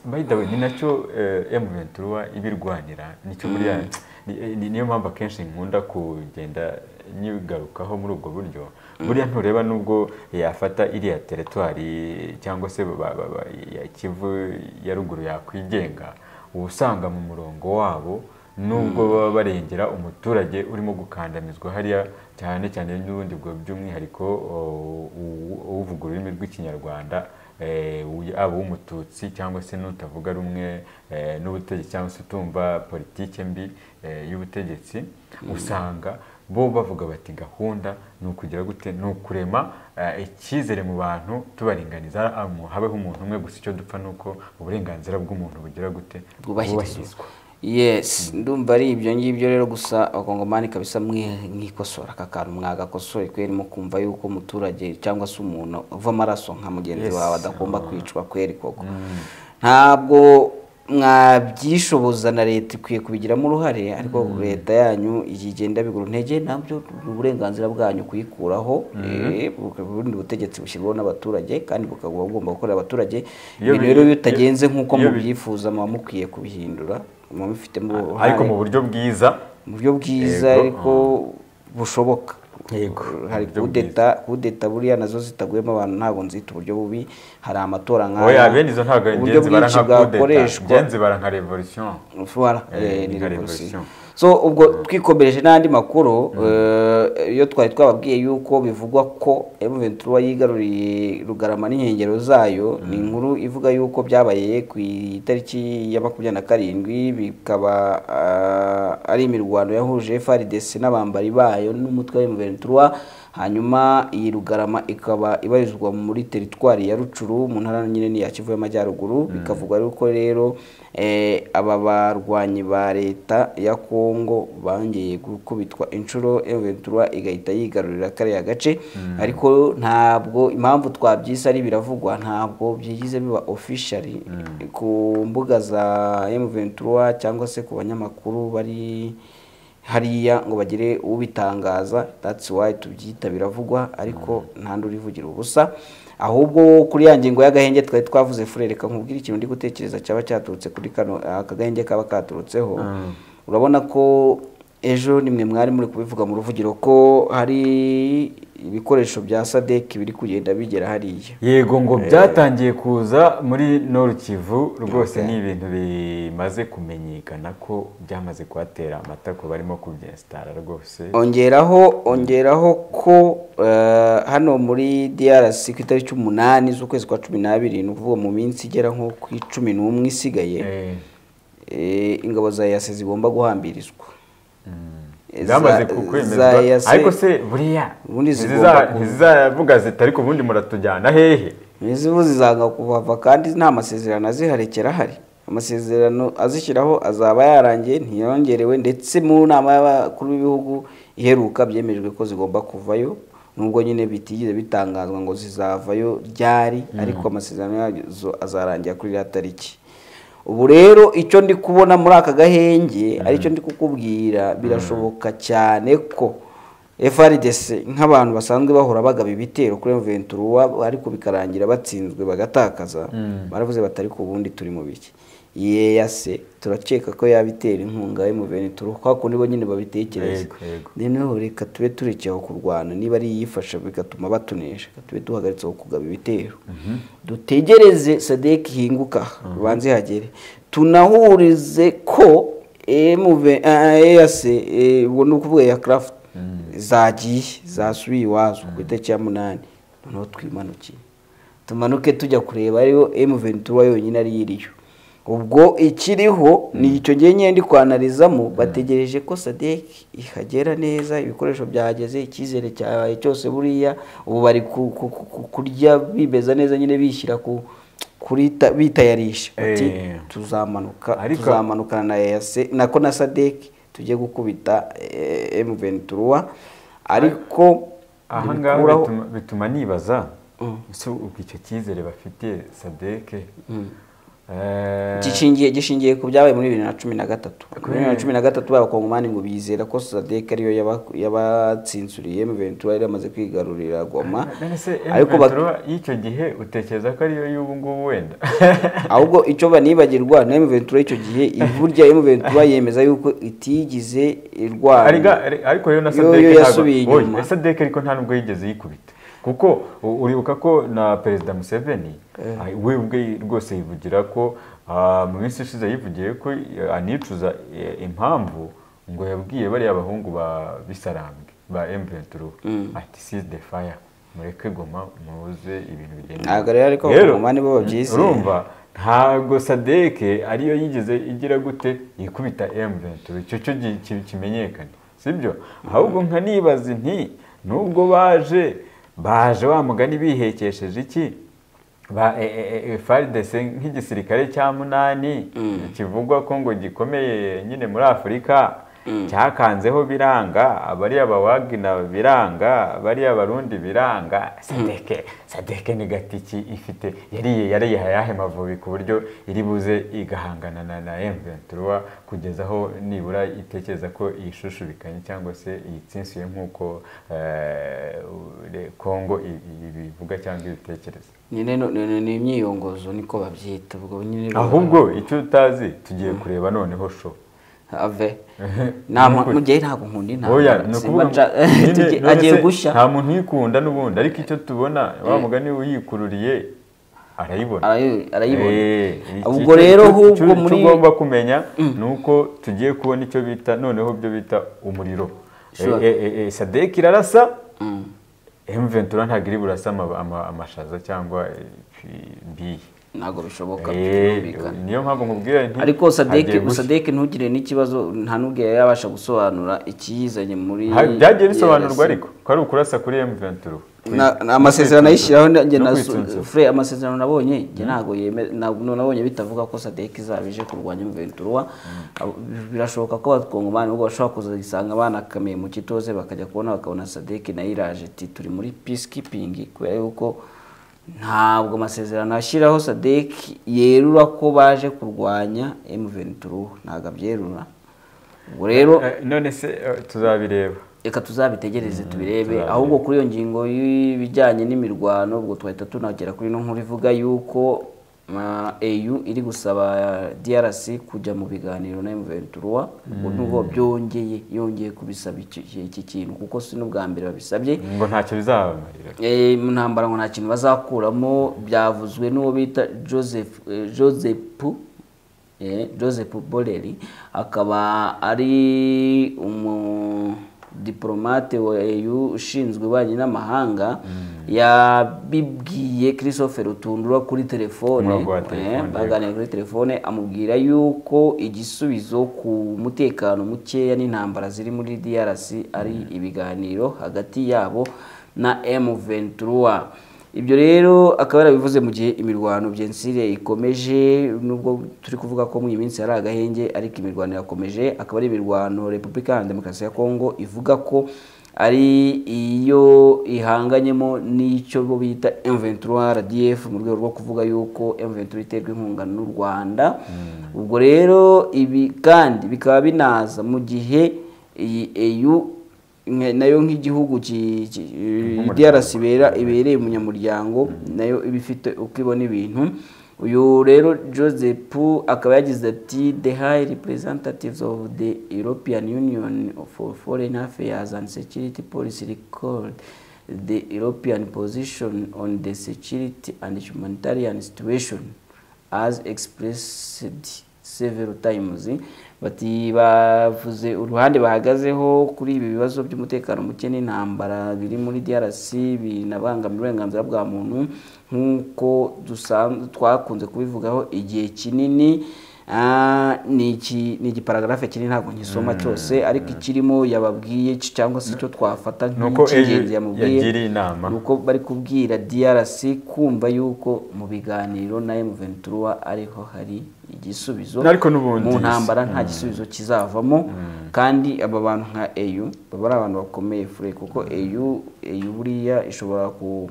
Speaker 3: bayitawe ni nacyo emu ventura iba irwanira nicyo buriya ni- ni- niyo mpamvu akenshi nkunda kugenda nyigarukaho muri ubwo buryo buriya ntureba n'ubwo yafata iriya teritwari cyangwa se ba- ba- ba- ya kivu ya ruguru yakwigenga uba usanga mu murongo wabo nubwo baba barengera umuturage urimo gukandamizwa hariya cyane cyane n'ubundi bwo by'umwihariko o, u- uvuga ururimi rw'ikinyarwanda eh, uyu- aba uw'umututsi cyangwa se n'utavuga rumwe eh, n'ubutegetsi cyangwa se utumva politike mbi eh, y'ubutegetsi usanga bo bavuga bati gahunda ni ukugira gute ni ukurema eh, icyizere mu bantu tubaringaniza amu- habeho umuntu umwe gusa icyo dupfa ni uko uburenganzira bw'umuntu bugira gute
Speaker 2: bwubahirizwa yes ndumva ari ibyo ngibyo rero gusa abakongomani kabisa mwe- mwikosora aka kantu mwagakosoye kweri mu kumva yuko umuturage cyangwa se umuntu uva amaraso nka mugenzi
Speaker 3: Yes.
Speaker 2: wawe adagomba kwicwa kweri koko ntabwo mwabyishoboza na leta ikwiye kubigiramo uruhare ariko leta yanyu igenda bigura intege nabyo ni uburenganzira bwanyu kuyikuraho eh, bukaba ubundi butegetsi bushyirwaho n'abaturage kandi bukaba bugomba gukorera abaturage
Speaker 3: Iyo
Speaker 2: ibintu
Speaker 3: bi-
Speaker 2: rero bitagenze nk'uko
Speaker 3: iyo bi-
Speaker 2: mubyifuza muba mukwiye kubihindura muba mubifitemo uruhare
Speaker 3: ariko mu buryo bwiza
Speaker 2: mu buryo bwiza
Speaker 3: Yego,
Speaker 2: ariko bushoboka
Speaker 3: Yego,
Speaker 2: hari
Speaker 3: mu buryo
Speaker 2: kudeta kudeta buriya nazo zitaguyemo abantu ntabwo nzita uburyo bubi hari amatora
Speaker 3: oya bene izo ntabwo
Speaker 2: uburyo
Speaker 3: ngenzi bara
Speaker 2: bwinshi
Speaker 3: nka kudeta
Speaker 2: bwakoreshwa
Speaker 3: ngenzi bara nka revolution
Speaker 2: Ushobora,
Speaker 3: Eh,
Speaker 2: eh, ni
Speaker 3: ni nka
Speaker 2: revolution.
Speaker 3: revolution.
Speaker 2: so ubwo twikomereje n'andi makuru eh, iyo twari twababwiye yuko bivugwa ko M23 yigaruriye rugarama n'inkengero zayo ni inkuru ivuga yuko byabaye ku itariki ya makumyabiri na karindwi bikaba ah, ari imirwano yahuje FARDC n'abambari bayo n'umutwe wa M23 hanyuma iyi rugarama ikaba ibarizwa muri teritwari ya rucuru mu ntara nyine ni ya kivu y'amajyaruguru bikavugwa yuko rero eh, aba barwanyi ba leta ya kongo bangeye gukubitwa inshuro eventura igahita yigarurira kariya gace ariko ntabwo impamvu twabyise ari biravugwa ntabwo byigize biba officially ku mbuga za eventura cyangwa se ku banyamakuru bari hariya ngo bagire ubitangaza that's why tubyita biravugwa ariko nta n'undi urivugira ubusa ahubwo kuri ya ngingo y'agahenge twari twavuze furereka nkubwire ikintu ndi gutekereza cyaba cyaturutse kuri kano aka gahenge kaba katurutseho urabona ko ejo nimwe mwari muri kubivuga mu ruvugiro ko hari ibikoresho bya sadeki biri kugenda bigera hariya
Speaker 3: yego ngo byatangiye kuza muri noru kivu rwose ni ibintu bimaze kumenyekana ko byamaze kuhatera amata ko barimo kubyesitara rwose
Speaker 2: ongeraho ongeraho ko eh, hano muri DRC ku itariki umunani z'ukwezi kwa cumi n'abiri ni ukuvuga mu minsi igera nko ku icumi n'umwe isigaye
Speaker 3: Eh,
Speaker 2: eh, ingabo za yase zigomba guhambirizwa Eh,
Speaker 3: byamaze
Speaker 2: za-
Speaker 3: kukwemezwa
Speaker 2: za EAC
Speaker 3: ariko se buriya
Speaker 2: ubundi
Speaker 3: ntiziza-
Speaker 2: zigomba ku-
Speaker 3: ntizizavuga ziti ariko ubundi muratujyana hehe
Speaker 2: izibu zizanga kuhava kandi nta masezerano aziharekera ahari amasezerano azishyiraho azaba yarangiye ntiyongerewe ndetse mu nama y'abakuru b'ibihugu iheruka byemejwe ko zigomba kuvayo nubwo nyine bitigeze bitangazwa ngo zizavayo ryari ariko amasezerano yazo azarangira kuri iriya tariki ubu rero icyo ndi kubona muri aka gahenge aricyo ndi kukubwira birashoboka cyane ko FRDC nk'abantu basanzwe bahora bagaba ibitero kuri M23 ariko bikarangira batsinzwe bagatakaza baravuze batari ku bundi turi mu biki yeyase turakeka ko yabitera inkunga M23 kwa kundi bo nyine babitekereza
Speaker 3: Yego, yego.
Speaker 2: noneho reka tube turekeye aho kurwana niba ari iyifasha bigatuma batunesha reka tube duhagaritse aho kugaba ibitero dutegereze sadek ihinguka banze hagere tunahurize ko eas ubwo ni ukuvuga ya craft zagiye zasubiye iwazo ku itariki ya munani noneho twimanukiye tumanuke tujya kureba ariyo M23 yonyine ariyo iriyo ubwo ikiriho ni icyo gihe nyine ndi kwanalizamo bategereje ko sadek ihagera neza ibikoresho byahageze icyizere cyabaye cyose buriya ubu bari ku- ku- ku- ku- kurya bibeza neza nyine bishyira ku kuri ta- bitayarisha bati
Speaker 3: Eh.
Speaker 2: tuzamanuka
Speaker 3: Ariko-
Speaker 2: tuzamanukana na EAC nako na sadek tujye gukubita emuventuruwa ariko
Speaker 3: aha ngaha
Speaker 2: ntibikuraho-
Speaker 3: bituma- bituma nibaza ese ubwo icyo cyizere bafitiye sadeke eh,
Speaker 2: gishingiye gishingiye ku byabaye muri bibiri na cumi na gatatu muri bibiri na cumi na gatatu abakongomani ngo bizera ko sadeke ariyo yaba- yabatsinzuriye emuventuruwa yari yamaze kwigarurira goma
Speaker 3: none se
Speaker 2: ariko bak-
Speaker 3: emuventuruwa y'icyo gihe utekereza ko ariyo y'ubu ngubu wenda
Speaker 2: ahubwo icyo banibagirwa na emuventura icyo gihe burya emuventura yemeza yuko itigize
Speaker 3: Ariga-
Speaker 2: irwana
Speaker 3: ari- ariko yo na
Speaker 2: Yo-
Speaker 3: sadeke
Speaker 2: yo
Speaker 3: ntabwo-
Speaker 2: yasubiye
Speaker 3: Oya,
Speaker 2: inyuma.
Speaker 3: sadeke ariko nta nubwo yigeze yikubita kuko u- uribuka ko na perezida museveni ah, we ubwe rwose yivugira ko ah, mu minsi ishize yivugiye ko eh, anicuza eh, impamvu ngo yabwiye bariya bahungu ba bisarambwe ba m23 ati seize the fire mureke goma muze ibintu bigenda
Speaker 2: Ntabwo rero ariko abakongomani bo babyizeye.
Speaker 3: urumva ntabwo sadeke ariyo yigeze igira gute ikubita M23 icyo cyo gi- ki- kimenyekane sibyo ahubwo nka nibaza nti nubwo baje baje wa mugani bihekesheje iki ba e- e- e- FARDC nk'igisirikare cya munani kivugwa ko ngo gikomeye nyine muri Afurika cyakanzeho biranga abariya abawagina biranga abariya abarundi biranga sadeke sadeke ni gatiki ifite yariye yariye ayahe mavubi ku buryo iri buze igahangana na na M23 kugeza aho nibura itekereza ko iyi shusho bikanye cyangwa se iyitsinsuye nk'uko eh, ure- Congo i- i- ibivuga cyangwa ibitekereza
Speaker 2: nyine no- no- no- ni imyiyongozo niko babyita ubwo nyine rero-
Speaker 3: ahubwo icyo utazi tugiye kureba noneho show
Speaker 2: ave nta mpa- mu gihe ntabwo nkunda
Speaker 3: oya
Speaker 2: intambara
Speaker 3: ni
Speaker 2: Simba
Speaker 3: ukuvuga ngo
Speaker 2: nca-
Speaker 3: nyine
Speaker 2: tugiye-
Speaker 3: none
Speaker 2: agiye
Speaker 3: se
Speaker 2: gushya
Speaker 3: nta muntu uyikunda n'ubundi ariko icyo tubona wa mugani uyikururiye arayibona
Speaker 2: Arayi- arayibona
Speaker 3: Eh, iki-
Speaker 2: ubwo rero
Speaker 3: icyo-
Speaker 2: ahubwo
Speaker 3: icyo- icyo
Speaker 2: muri
Speaker 3: ugomba kumenya ni uko tugiye kubona icyo bita noneho byo bita umuriro
Speaker 2: Sure.
Speaker 3: Eh, eh, eh, sadek irarasa mventura ntabwo iri burasa ama- ama- amashaza cyangwa eh, biye
Speaker 2: ntabwo bishoboka
Speaker 3: Eh,
Speaker 2: bitumvikana.
Speaker 3: niyo mpamvu nkubwira nti
Speaker 2: ariko sadeke
Speaker 3: hagiye gushya.
Speaker 2: sadeke ntugire n'ikibazo nta n'ubwo yari yabasha gusobanura ikiyizanye muri
Speaker 3: Ha- byagiye bisobanurwa
Speaker 2: DRC.
Speaker 3: ariko ko ari ukurasa kuri M23
Speaker 2: Na- na- amasezerano ayishyiraho na- njye
Speaker 3: No
Speaker 2: na
Speaker 3: kwitsunzura.
Speaker 2: fure amasezerano nabonye njye ntabwo yeme ntabwo nabonye bitavuga ko sadek izaba ije kurwanya Ventura birashoboka ko abakongomani ubwo bashobora kuzisanga banakamiye mu kitoze bakajya kubona bakabona sadek nayo iraje ati turi muri peacekeeping kubera yuko ntabwo amasezerano ashyiraho sadek yerura ko baje kurwanya M23 ntabwo abyerura ubwo rero
Speaker 3: Eh, none se eh, tuzabireba
Speaker 2: reka tuzabitegereze tubirebe
Speaker 3: tuzabirebe.
Speaker 2: ahubwo kuri iyo ngingo y'ibijyanye n'imirwano ubwo twahita tunagera kuri ino nkuru ivuga yuko uh, AU iri gusaba DRC kujya mu biganiro na M23 ubwo nubwo byongeye yongeye kubisaba iki iki kintu kuko si n'ubwa mbere babisabye
Speaker 3: ngo ntacyo bizabamarira
Speaker 2: Eh, mu ntambara ngo nta kintu bazakuramo byavuzwe n'uwo bita joseph eh, joseph eh, joseph boreri akaba ari umudipolomate wa eu ushinzwe ububanyi n'amahanga yabibwiye christopher rutundura kuri telefone
Speaker 3: Umurongo wa
Speaker 2: eh,
Speaker 3: telefone,
Speaker 2: baga- baganira kuri telefone amubwira yuko igisubizo ku mutekano mukeya n'intambara ziri muri DRC ari ibiganiro hagati yabo na M23 ibyo rero akaba yarabivuze mu gihe imirwano byensire ikomeje nubwo turi kuvuga ko muri iyi minsi hari agahenge ariko imirwano irakomeje akaba ari imirwano Repubulika Iharanira Demokarasi ya Kongo ivuga ko ari iyo ihanganyemo n'icyo bo bita M23 RDF mu rwego rwo kuvuga yuko M23 iterwa inkunga n'u Rwanda ubwo rero ibi kandi bikaba binaza mu gihe iyi EU nka- nayo nk'igihugu ki- ki- DRC ibera ibereye umunyamuryango nayo iba ifite uko ibona ibintu uyu rero Joseph akaba yagize ati the high representatives of the European Union for foreign affairs and security policy recalled the European position on the security and humanitarian situation as expressed several times bati bavuze uruhande bahagazeho kuri ibi bibazo by'umutekano muke n'intambara biri muri DRC binabangamira uburenganzira bwa muntu nk'uko dusan- twakunze kubivugaho igihe kinini Ah, ni iki ni igiparagarafe kiri ntabwo ngisoma cyose ariko ikirimo yababwiye c- cyangwa se icyo twafata
Speaker 3: Nuko
Speaker 2: nk'icy'ingenzi
Speaker 3: ejo
Speaker 2: yamubwiye
Speaker 3: yagiriye inama.
Speaker 2: ni uko bari kubwira DRC kumva yuko mu biganiro na M23 ariho hari igisubizo
Speaker 3: Ariko n'ubundi
Speaker 2: mu ntambara nta gisubizo kizavamo kandi aba bantu nka EU baba ari abantu bakomeye fure kuko EU EU buriya ishobora ku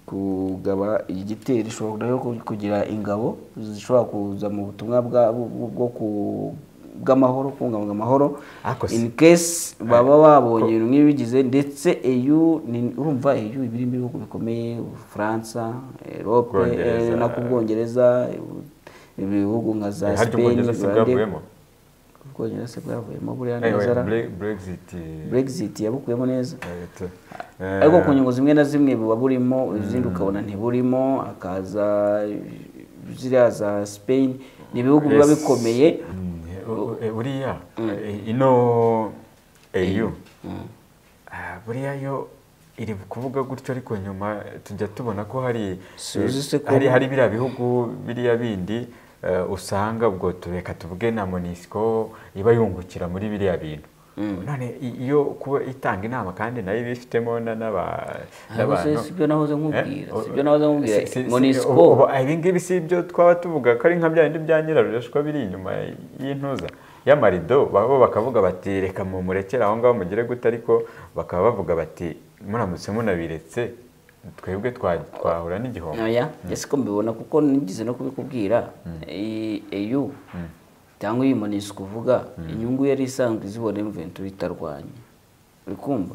Speaker 2: kugaba igitero ishobora no ku- kugira ingabo zishobora kuza mu butumwa bwa- bwo bwo ku- bw'amahoro kubungabunga amahoro
Speaker 3: Ariko si-
Speaker 2: in case baba babonye ibintu nk'ibigize ndetse EU ni- urumva EU iba irimo ibihugu bikomeye Ubufaransa Europe
Speaker 3: Bwongereza.
Speaker 2: eh, no ku Bwongereza ibihugu nka za
Speaker 3: harya
Speaker 2: Spain
Speaker 3: ubwongereza si
Speaker 2: Rwanda-
Speaker 3: bwavuyemo
Speaker 2: Ubwongereza se bwavuyemo buriya
Speaker 3: Eh,
Speaker 2: neza ra-
Speaker 3: Bre- brexit eh,
Speaker 2: Brexit yabukuyemo neza
Speaker 3: eh, t-
Speaker 2: ariko
Speaker 3: eh,
Speaker 2: ku nyungu zimwe na zimwe buba burimo izindi ukabona ntiburimo hakaza ziriya za Spain ni ibihugu biba
Speaker 3: Yes.
Speaker 2: bikomeye
Speaker 3: Mm, eh, u- eh, buriya eh, ino eyu Ah, buriya yo iri kuvuga gutyo ariko nyuma tujya tubona ko hari
Speaker 2: Suzi se ko-
Speaker 3: hari hari biriya bihugu biriya bindi eh, usanga ubwo tureka tuvuge na monisco iba yungukira muri biriya bintu none i- iyo kuba itanga inama kandi nayo ibifitemo na- n'aba-
Speaker 2: Ahubwo se
Speaker 3: n'abantu
Speaker 2: si byo nahoze nkubwira
Speaker 3: Eh?
Speaker 2: si byo nahoze nkubwira
Speaker 3: Si- si- si-
Speaker 2: Monisco
Speaker 3: ubu- ubu ibi ngibi si ibyo twaba tuvuga ko ari nka bya bindi bya nyirarureshwa biri inyuma y'intuza y'amarido babo bakavuga bati reka mumurekere aho ngaho mugire gute ariko bakaba bavuga bati muramutse munabiretse twebwe twa- twahura n'igihombo
Speaker 2: oya ese ko mbibona kuko nigeze no kubikubwira Eh, EU cyangwa iyi Monisco uvuga inyungu yari isanzwe izibona M23 itarwanya uri kumva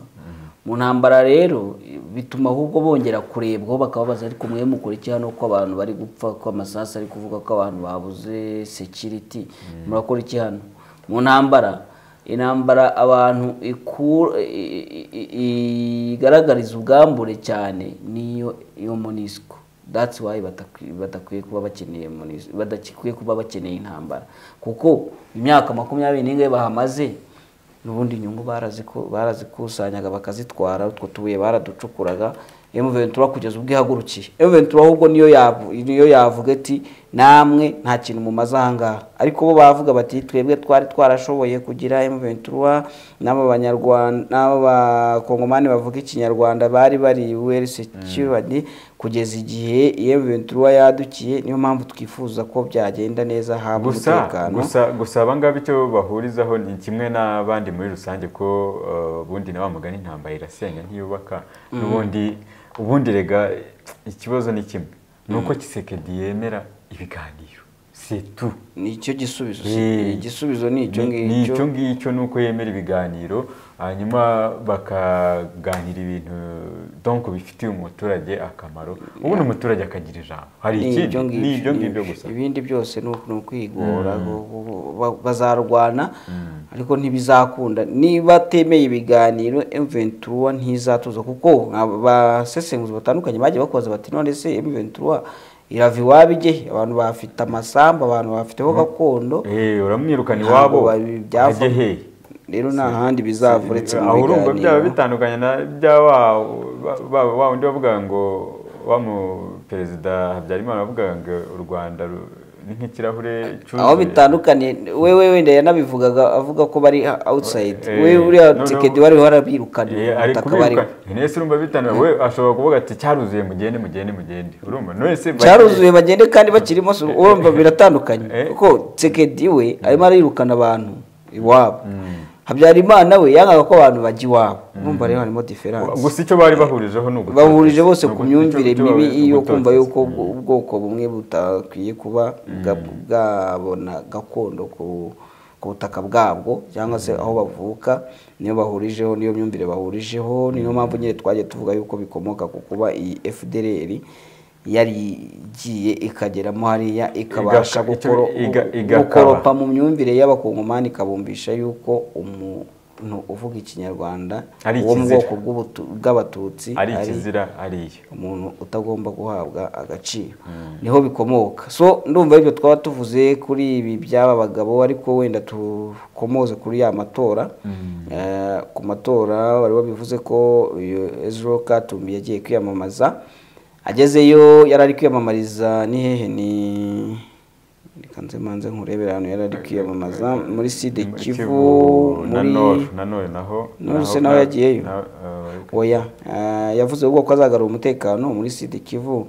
Speaker 2: mu ntambara rero eh, bituma ahubwo bongera kurebwaho bakababaza ariko mwe mukora iki hano ko abantu bari gupfa ko amasasu ari kuvuga ko abantu babuze security murakora iki hano mu ntambara intambara abantu iku- i- i- i- igaragariza ubwambure cyane niyo iyo monisco that's why batakwi- badakwiye kuba bakeneye MONUSCO badakwiye kuba bakeneye intambara kuko imyaka makumyabiri n'ingahe bahamaze n'ubundi inyungu baraziko- barazikusanyaga bakazitwara utwo tubuye baraducukuraga M23 kugeza ubwo ihagurukiye M23 ahubwo niyo yavu- niyo yavuga ati namwe nta kintu mumaze aha ngaha ariko bo bavuga bati twebwe twari twarashoboye kugira M23 n'aba banyarwanda n'aba bakongomani bavuga ikinyarwanda bari bari well secured kugeza igihe M23 yadukiye niyo mpamvu twifuza ko byagenda neza haba
Speaker 3: gusa
Speaker 2: umutekano
Speaker 3: gusa gusa aba ngaba icyo bahurizaho ni kimwe n'abandi muri rusange ko eh, ubundi na wa mugani intambara irasenya ntiyubaka n'ubundi ubundi rega ikibazo ni kimwe ni uko kisekedi yemera ibiganiro c'est tout
Speaker 2: ni icyo gisubizo si-
Speaker 3: Eh,
Speaker 2: igisubizo ni icyo
Speaker 3: ni- ni
Speaker 2: ngicyo
Speaker 3: icyo ngicyo ni uko yemera ibiganiro hanyuma bakaganira ibintu donc bifitiye umuturage akamaro ubundi umuturage akagira ijambo hari
Speaker 2: Ni
Speaker 3: ikindi
Speaker 2: ibyo
Speaker 3: ni
Speaker 2: ngibyo,
Speaker 3: ibyo
Speaker 2: ni
Speaker 3: ngibyo
Speaker 2: ibyo.
Speaker 3: gusa
Speaker 2: ibindi byose ni uku- ni ukwigora bo- bo- bo- ba- bazarwana ariko ntibizakunda niba atemeye ibiganiro M23 ntizatuza kuko abasesenguzi batandukanye bagiye bakoza bati none se M23 irava iwabo ijye abantu bafite amasambu abantu bafiteho gakondo
Speaker 3: Eh, uramwirukana
Speaker 2: Ntabwo
Speaker 3: iwabo
Speaker 2: babi- byava-
Speaker 3: ajye hehe
Speaker 2: rero nta handi bizava uretse mu
Speaker 3: aho urumva byaba
Speaker 2: biganiro
Speaker 3: bitandukanye na bya wa ba- ba- wa wundi wavuga ngo wa mu perezida habyarimana wavugaga ngo u rwanda ru- ni nk'ikirahure cyuzuye
Speaker 2: aho bitandukaniye wewe wenda yanabivugaga avuga ko bari outside
Speaker 3: Eh,
Speaker 2: wewe uriya
Speaker 3: noneho-
Speaker 2: tekedi wari warabirukanye
Speaker 3: Eh, ari
Speaker 2: ubutaka
Speaker 3: kubiruka
Speaker 2: bariho
Speaker 3: ntese urumva bitandukanye we ashobora kuvuga ati cyaruzuye mugende mugende mugende urumva none
Speaker 2: cyaruzuye bagende kandi bakirimo si- urumva biratandukanye
Speaker 3: Eh.
Speaker 2: kuko tekedi we arimo arirukana abantu iwabo habyarimana we yangaga ko abantu bajya iwabo urumva rero harimo diferanse
Speaker 3: gusa icyo bari bahurijeho ni ugutoteza.
Speaker 2: bahurije bose
Speaker 3: Ni
Speaker 2: ku
Speaker 3: ugu-
Speaker 2: myumvire
Speaker 3: icyo- icyo
Speaker 2: mibi
Speaker 3: bari-
Speaker 2: yo
Speaker 3: ugutoteza.
Speaker 2: kumva yuko ubwoko bumwe butakwiye kuba bwa- bwabona gakondo ku ku butaka bwabwo cyangwa se aho bavuka niyo bahurijeho niyo myumvire bahurijeho niyo mpamvu nyine twagiye tuvuga yuko bikomoka ku kuba iyi FDLR yari igiye ikageramo hariya ikabasha
Speaker 3: Igaka- icyo-
Speaker 2: gukoro-
Speaker 3: iga- igakaba.
Speaker 2: gukoropa mu myumvire y'abakongomani ikabumvisha yuko umuntu uvuga ikinyarwanda
Speaker 3: Ari
Speaker 2: wo mu
Speaker 3: ikizira.
Speaker 2: bwoko bw'ubutu- bw'abatutsi
Speaker 3: ari
Speaker 2: ari
Speaker 3: ikizira ariyo
Speaker 2: umuntu utagomba guhabwa agaciro niho bikomoka so ndumva ibyo twaba tuvuze kuri ibi by'aba bagabo ariko wenda tukomoze kuri ya matora Eh, ku matora bari babivuze ko uyu Ezra Katumbi yagiye kwiyamamaza agezeyo yari ari kwiyamamariza ni hehe ni reka nze manze nkurebere ahantu yari ari kwiyamamaza muri side kivu
Speaker 3: na
Speaker 2: muri
Speaker 3: nori na nori naho
Speaker 2: Nori se
Speaker 3: naho-
Speaker 2: nawe yagiyeyo?
Speaker 3: na- eh,
Speaker 2: oya Ah, yavuze ubwo ko azagarura umutekano muri side kivu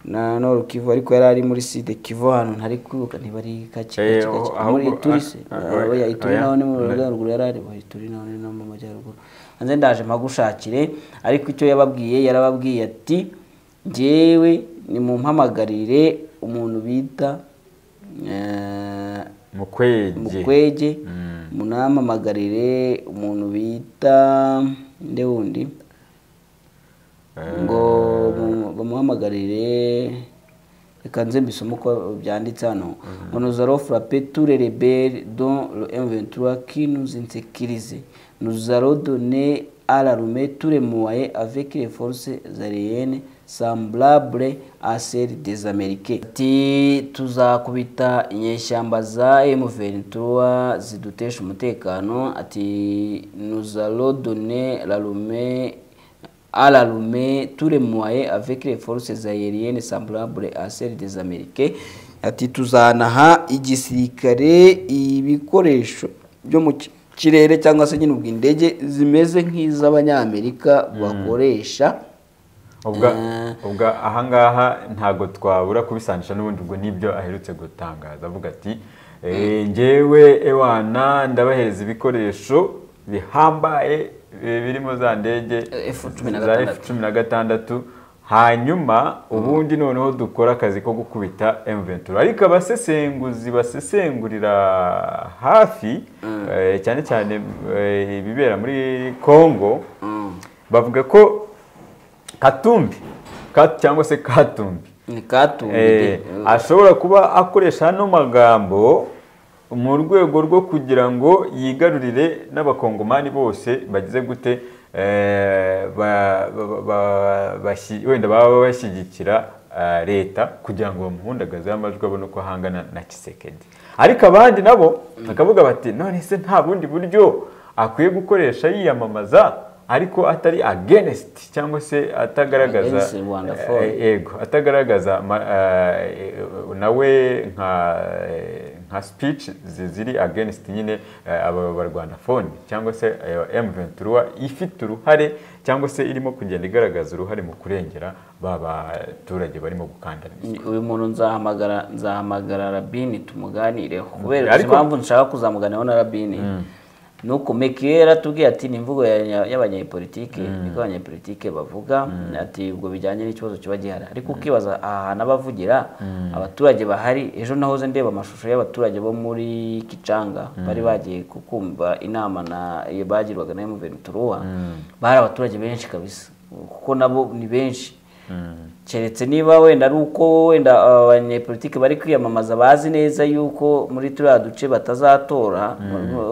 Speaker 2: na noru kivu ariko yari ari muri side kivu ahantu ntari kwibuka ntibari kake
Speaker 3: Eh,
Speaker 2: gake gake
Speaker 3: ahubwo-
Speaker 2: muri turi se
Speaker 3: ah, ah,
Speaker 2: Ah, oya ituri
Speaker 3: oya.
Speaker 2: naho ni mu majyaruguru yari ari oya ituri naho ni no mu majyaruguru hanze ndaje mpagushakire ariko icyo yababwiye yarababwiye ati njyewe nimumpamagarire umuntu bita eh,
Speaker 3: mukwege
Speaker 2: mukwege
Speaker 3: Mm.
Speaker 2: munamamagarire umuntu bita nde wundi ngo mu- bamuhamagarire reka nze mbisome uko byanditse hano ngo nuzaro frappe tous les rebelles dont le M23 qui nous insécurise nous allons donner à l'armée tous les moyens avec les forces aériennes semblable à celles des Américains ati tuzakubita inyeshyamba za M23 zidutesha umutekano ati nous allons donner l'armée à l'armée tous les moyens avec les forces aériennes semblables à celles des Américains ati tuzanaha igisirikare ibikoresho byo mu ki- kirere cyangwa se nyine ubwo indege zimeze nk'iz'abanyamerika bakoresha
Speaker 3: ubwa ubwa ahangaha ntabwo twabura kubisanisha n'ubundi ubwo nibyo aherutse gutangaza avuga ati "Eh, njyewe ewana ndabahereza ibikoresho bihambaye eh, birimo za ndege
Speaker 2: F-16.
Speaker 3: za cumi na gatandatu hanyuma ubundi noneho dukora akazi ko gukubita M23 ariko abasesenguzi basesengurira hafi eh, cyane cyane eh, ibibera muri Congo bavuga ko Katumbi Kat- cyangwa se Katumbi
Speaker 2: ni katumbi
Speaker 3: eh, ashobora kuba akoresha ano magambo mu rwego rwo kugira ngo yigarurire n'abakongomani bose bagize gute eh, ba- ba- ba- bashi- wenda baba bashyigikira eh, leta kugira ngo bamuhundagazeho amajwi abone uko ahangana na kisekedi ariko abandi nabo bakavuga bati none se nta bundi buryo akwiye gukoresha yiyamamaza ariko atari against cyangwa se atagaragaza
Speaker 2: Against Rwanda for.
Speaker 3: eh, yego atagaragaza ma- eh, eh, nawe nka eh, nka speech zi- ziri against nyine eh, aba barwanafoni cyangwa se eh, M23 ifite uruhare cyangwa se irimo kugenda igaragaza uruhare mu kurengera ba baturage barimo gukandamizwa
Speaker 2: uyu muntu nzahamagara nzahamagara rabini tumuganireho kubera
Speaker 3: Ariko-
Speaker 2: izi impamvu nshaka kuzamuganiraho na rabini ni uko mekiye yaratubwiye ati ni imvugo ya- y'abanyepolitike niko abanyepolitike bavuga ati ubwo bijyanye n'ikibazo kiba gihari ariko ukibaza ahantu abavugira abaturage bahari ejo nahoze ndeba amashusho y'abaturage bo muri kicanga bari bagiye kukumva inama na iyo bagirwaga na emuventuruwa bari abaturage benshi kabisa kuko nabo ni benshi keretse niba wenda ari uko wenda abanyepolitike bari kwiyamamaza bazi neza yuko muri turiya duce batazatora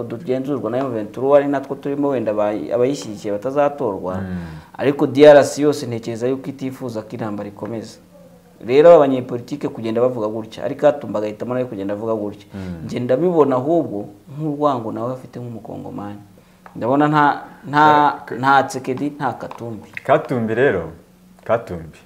Speaker 2: tugenzurwa na M23 ari natwo turimo wenda abayi- abayishyigikiye batazatorwa ariko DRC yose ntekereza yuko itifuza ko intambara ikomeza rero aba banyepolitike kugenda bavuga gutya ariko atumba agahitamo nawe kugenda avuga gutya njye ndabibona ahubwo nk'urwango nawe afite nk'umukongomani ndabona nta nta nta tsekedi nta katumbi
Speaker 3: katumbi rero katumbi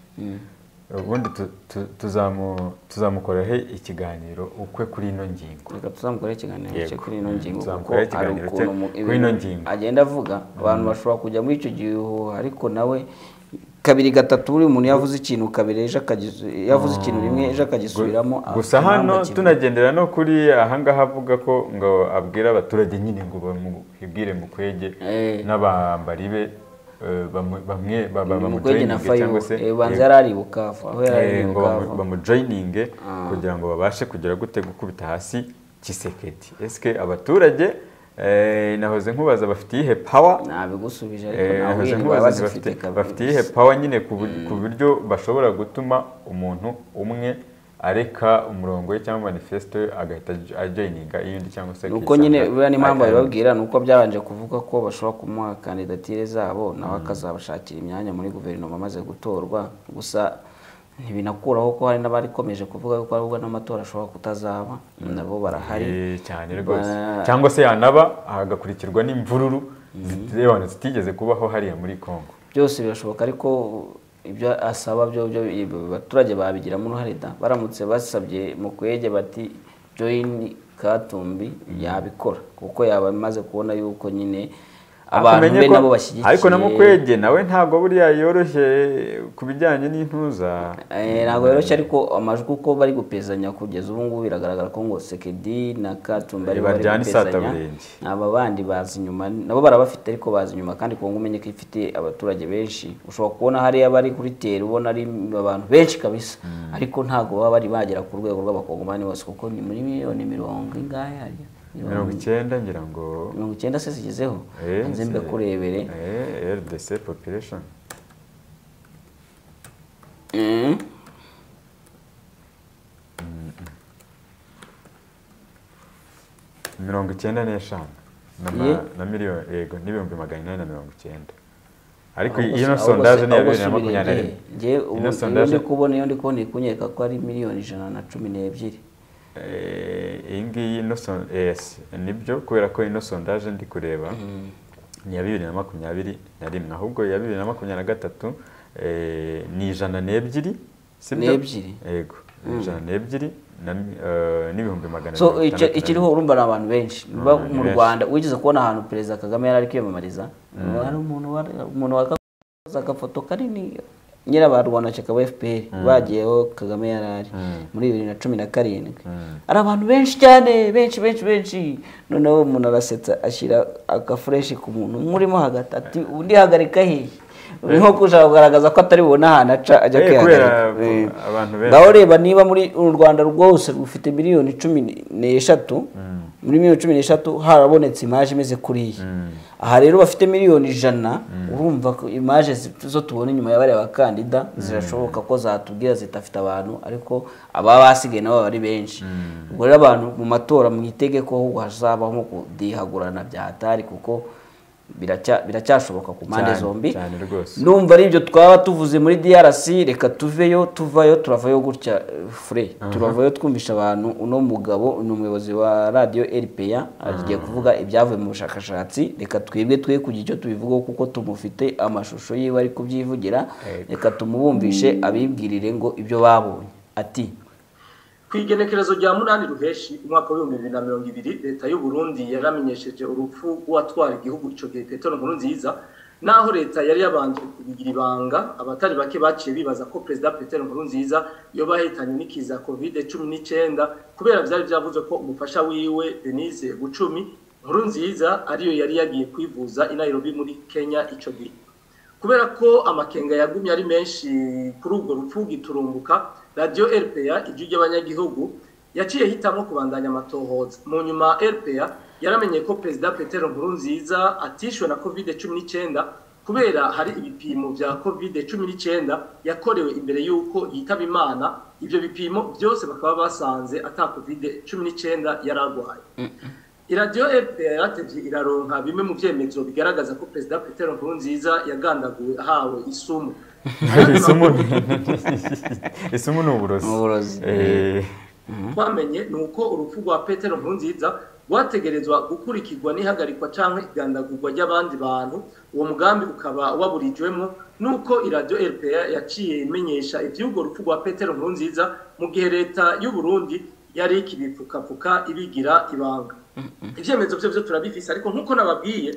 Speaker 3: ubundi tu- tu- tuzamu- tuzamukoraho ikiganiro ukwe kuri ino ngingo
Speaker 2: reka tuzamukore ikiganiro
Speaker 3: Yego.
Speaker 2: cye kuri ino ngingo kuko
Speaker 3: Tuzamukore
Speaker 2: hari
Speaker 3: ikiganiro
Speaker 2: ukuntu
Speaker 3: cye
Speaker 2: mu-
Speaker 3: kuri
Speaker 2: ibintu
Speaker 3: ino ngingo.
Speaker 2: agenda avuga abantu bashobora kujya muri icyo gihuha ariko nawe kabiri gatatu buri muntu yavuze ikintu kabiri ejo akagisu- yavuze ikintu rimwe ejo akagisubiramo afite
Speaker 3: gusa
Speaker 2: impamvu
Speaker 3: hano
Speaker 2: akivuga.
Speaker 3: tunagendera no kuri ahangaha avuga ko ngo abwira abaturage nyine ngo bamubwire mukwege
Speaker 2: Eh.
Speaker 3: n'abambari be eh, bamu- bamwe ba- ba-
Speaker 2: Ni mukwege na
Speaker 3: bamujoyininge
Speaker 2: fayo
Speaker 3: cyangwa se
Speaker 2: eh, banza
Speaker 3: eh,
Speaker 2: yari ari i bukavu aho yari ari
Speaker 3: eh,
Speaker 2: i
Speaker 3: ngo
Speaker 2: bukavu
Speaker 3: bamu- bamujoyininge kugira ngo babashe kugera gute gukubita hasi kisekedi eske abaturage eh, nahoze nkubaza bafite iyihe power
Speaker 2: ntabigusubije ariko nawe
Speaker 3: Eh, nahoze
Speaker 2: iriwe
Speaker 3: nkubaza nti
Speaker 2: bazifite
Speaker 3: bafite-
Speaker 2: kabiri
Speaker 3: bafite iyihe pawa nyine ku bur- ku buryo bashobora gutuma umuntu umwe areka umurongo we cyangwa manifesto ye agahita aj- ajoyininga iyindi cyangwa se
Speaker 2: nuko nyine
Speaker 3: akisanga
Speaker 2: buriya n'impamvu
Speaker 3: akayindi.
Speaker 2: babibabwira ni uko byabanje kuvuga ko bashobora kumuha kandidatire zabo nawe akazabashakira imyanya muri guverinoma amaze gutorwa gusa ntibinakuraho ko hari n'abarikomeje kuvuga ko ahubwo n'amatora ashobora kutazaba nabo barahari
Speaker 3: Eh, cyane rwose
Speaker 2: Ba-
Speaker 3: cyangwa se yanaba agakurikirwa n'imvururu zitebana zitigeze kubaho hariya muri Congo
Speaker 2: byose birashoboka ariko ibyo asaba byo byo- ibi- abaturage babigiramo uruhare da baramutse basabye mu kwege bati joyini katumbi yabikora kuko yaba amaze kubona yuko nyine abantu
Speaker 3: Atumenye
Speaker 2: be
Speaker 3: ko-
Speaker 2: nabo bashyigikiye
Speaker 3: ariko na mukwege nawe ntabwo buriya yoroshye ku bijyanye n'intuza
Speaker 2: Eh, ntabwo yoroshye ariko amajwi uko bari gupezanya kugeza ubu ngubu biragaragara ko ngo sekedi na katumba ari bari
Speaker 3: Bajyana
Speaker 2: gupezanya
Speaker 3: isataburenge.
Speaker 2: aba bandi baza inyuma nabo barabafite ariko baza inyuma kandi kuba umenye ko ifite abaturage benshi ushobora kubona hariya bari kuri teri ubona ari abantu benshi kabisa ariko ntabwo baba bari bagera ku rwego rw'abakongomani bose kuko ni muri miliyoni mirongo ingahe hariya
Speaker 3: mirongo icyenda ngira ngo
Speaker 2: mirongo icyenda se zigezeho
Speaker 3: eh,
Speaker 2: nze mbekurebere
Speaker 3: eh, rdc population
Speaker 2: Mm.
Speaker 3: mirongo icyenda n'eshanu na ma-
Speaker 2: Ye.
Speaker 3: na miliyoni yego n'ibihumbi magana inani na mirongo icyenda ariko
Speaker 2: Ahubwo
Speaker 3: ino
Speaker 2: si- ahubwo
Speaker 3: sondaje
Speaker 2: si-
Speaker 3: ni iya
Speaker 2: ahubwo
Speaker 3: bibiri na
Speaker 2: si
Speaker 3: makumyabiri na
Speaker 2: birebire.
Speaker 3: rimwe
Speaker 2: Njye ubu-
Speaker 3: ino
Speaker 2: iyo ndi
Speaker 3: sondaje
Speaker 2: kubona iyo ndi kubona ikunyereka ko ari miliyoni ijana na cumi n'ebyiri
Speaker 3: Eh, iyi ngiyi ino son- yes nibyo kubera ko ino sondaje ndi kureba ni iya bibiri na makumyabiri na rimwe ahubwo iya bibiri na makumyabiri na gatatu eh, ni ijana n'ebyiri sibyo
Speaker 2: N'ebyiri.
Speaker 3: yego ni ijana n'ebyiri na mi- eh, n'ibihumbi magana
Speaker 2: so
Speaker 3: mirongo
Speaker 2: icyo-
Speaker 3: itandatu na
Speaker 2: ikiriho urumva ni abantu benshi Ba-
Speaker 3: abantu
Speaker 2: mu
Speaker 3: benshi.
Speaker 2: rwanda wigeze kubona ahantu perezida kagame yari ari kwiyamamariza hari umuntu wari- umuntu wakaza agafoto kanini nyirabarwana shyaka wa fpr bagiyeho kagame yari ari muri bibiri na cumi na karindwi ari abantu benshi cyane benshi benshi benshi noneho umuntu arasetsa ashyira agafureshi ku muntu nk'urimo hagati ati undi hagarika hehe nko kuja kugaragaza ko atari bubone ahantu aca ajya
Speaker 3: Eh, kubera
Speaker 2: kwihagarika
Speaker 3: ko
Speaker 2: Eh.
Speaker 3: abantu benshi-
Speaker 2: Ngaho ureba niba muri uru rwanda rwose rufite miliyoni cumi n'eshatu muri miliyoni cumi n'eshatu harabonetse imaje imeze kuriya aha rero bafite miliyoni ijana urumva ko imaje zi- zo tubona inyuma ya bariya bakandida zirashoboka ko zatubwira zidafite abantu ariko ababa basigaye nabo baba ari benshi ubwo rero abantu mu matora mwitege ko ahubwo hazabaho nko kudihagurana bya hatari kuko biracya- biracyashoboka ku mpande
Speaker 3: Cyane,
Speaker 2: zombi
Speaker 3: cyane rwose.
Speaker 2: numva ari ibyo twaba tuvuze muri DRC reka tuveyo tuvayo turavayo gutya eh, fure turavayo twumvisha abantu uno mugabo ni umuyobozi wa radiyo RPA agiye kuvuga ibyavuye mu bushakashatsi reka twebwe twe kugira icyo tubivugaho kuko tumufite amashusho yiwe ari kubyivugira reka tumubumvishe abibwirire ngo ibyo babonye ati
Speaker 1: ku igenekerezo rya munani ruheshi umwaka w'ibihumbi bibiri na mirongo ibiri leta y'u Burundi yaramenyesheje urupfu rw'uwatwara igihugu icyo gihe petero nkurunziza naho leta yari yabanje kubigira ibanga abatari bake baciye bibaza ko perezida petero nkurunziza yoba yahitanye n'ikiza kovide cumi n'icyenda kubera byari byavuze ko umufasha wiwe denise gucumi nkurunziza ariyo yari yagiye kwivuza i Nairobi muri kenya icyo gihe kubera ko amakenga yagumye ari menshi kuri urwo rupfu giturumbuka radiyo rpa ijwi ry'abanyagihugu yaciye hitamo kubandanya amatohoza mu nyuma rpa yaramenye ko perezida petero nkurunziza atishwe na covid cumi n'icyenda kubera hari ibipimo bya covid cumi n'icyenda yakorewe imbere y'uko yitaba imana ibyo bipimo byose bakaba basanze ata covid cumi n'icyenda yari arwaye iradiyo fpr yaratevye iraronka bimwe mu vyemezo bigaragaza ko perezida petero nkurunziza yagandaguwe ahawe isumu
Speaker 3: isumu isumu ni uburozi
Speaker 2: Uburozi.
Speaker 3: Eh,
Speaker 1: twamenye ni uko urupfu rwa petero nkurunziza rwategerezwa gukurikirwa n'ihagarikwa cyangwa igandagurwa ry'abandi bantu uwo mugambi ukaba waburijwemo n'uko iradiyo rpa yaciye imenyesha iby'urwo rupfu rwa petero nkurunziza mu gihe leta y'u burundi yari ikibipfukapfuka ibigira ibanga ibyemezo byo byo turabifise ariko nk'uko nababwiye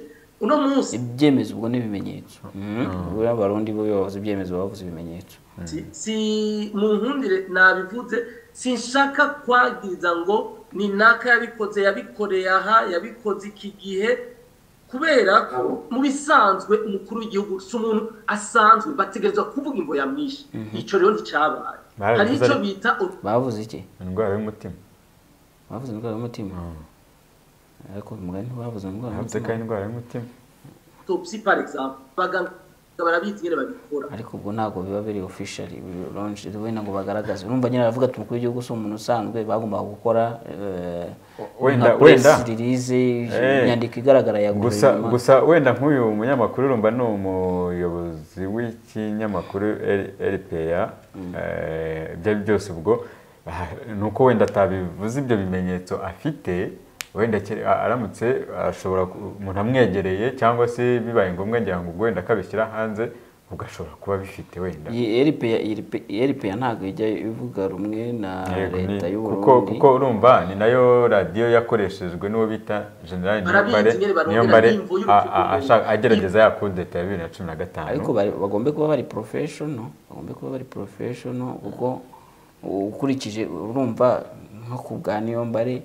Speaker 1: uno munsi
Speaker 2: ibyemezo ubwo n'ibimenyetso buriya abarundi bo bavuze ibyemezo bavuze ibimenyetso
Speaker 1: si, si mu nkundire nabivuze sinshaka kwagiza ngo ni naka yabikoze yabikoreye aha yabikoze iki gihe kubera ko mu bisanzwe umukuru w'igihugu si umuntu asanzwe bategerezwa kuvuga imvo ya myinshi icyo rero nticyabaye
Speaker 3: Barabivuze
Speaker 1: hari icyo
Speaker 3: ariko-
Speaker 1: bita ut-
Speaker 2: bavuze iki
Speaker 3: indwara y'umutima
Speaker 2: bavuze indwara y'umutima ariko uyu mugani ntibavuze indwara
Speaker 3: yavuze ko
Speaker 2: y'umutima
Speaker 3: ari indwara y'umutima
Speaker 1: autopsy par exemple abaganga barabizi nyine babikora
Speaker 2: ariko ubwo ntabwo biba biri officially biri launch wenda ngo bagaragaze urumva nyine aravuga ati umukuru w'igihugu si umuntu usanzwe bagombaga gukora eh,
Speaker 3: Wenda-
Speaker 2: nka press
Speaker 3: wenda.
Speaker 2: release
Speaker 3: Eh.
Speaker 2: inyandiko igaragara ya
Speaker 3: gusa
Speaker 2: guverinoma
Speaker 3: gusa wenda nk'uyu munyamakuru urumva ni umuyobozi w'ikinyamakuru L- rpa eh, ibyo ari byose ubwo ah, ni uko wenda atabivuze ibyo bimenyetso afite wenda ke- a- aramutse ashobora ku- umuntu amwegereye cyangwa se bibaye ngombwa ngira ngo ubwo wenda akabishyira hanze ugashobora kuba bifite wenda
Speaker 2: eripeya ntabwo ijya ivuga rumwe na
Speaker 3: Yego, ni-
Speaker 2: leta
Speaker 3: kuko
Speaker 2: y'uburundi
Speaker 3: kuko urumva ni nayo radiyo yakoreshejwe n'uwo bita generali
Speaker 1: Barabizi
Speaker 3: niyombare
Speaker 1: nyine barundi
Speaker 3: niyombare
Speaker 1: barabyiyumvuye
Speaker 3: a-
Speaker 1: ubucuti
Speaker 3: a- ashaka- agerageza ya kudeta ya bibiri na cumi na gatanu
Speaker 2: ariko bari- bagombe kuba bari porofeshono bagombe kuba bari porofeshono kuko ukurikije urumva nko ku bwa niyombare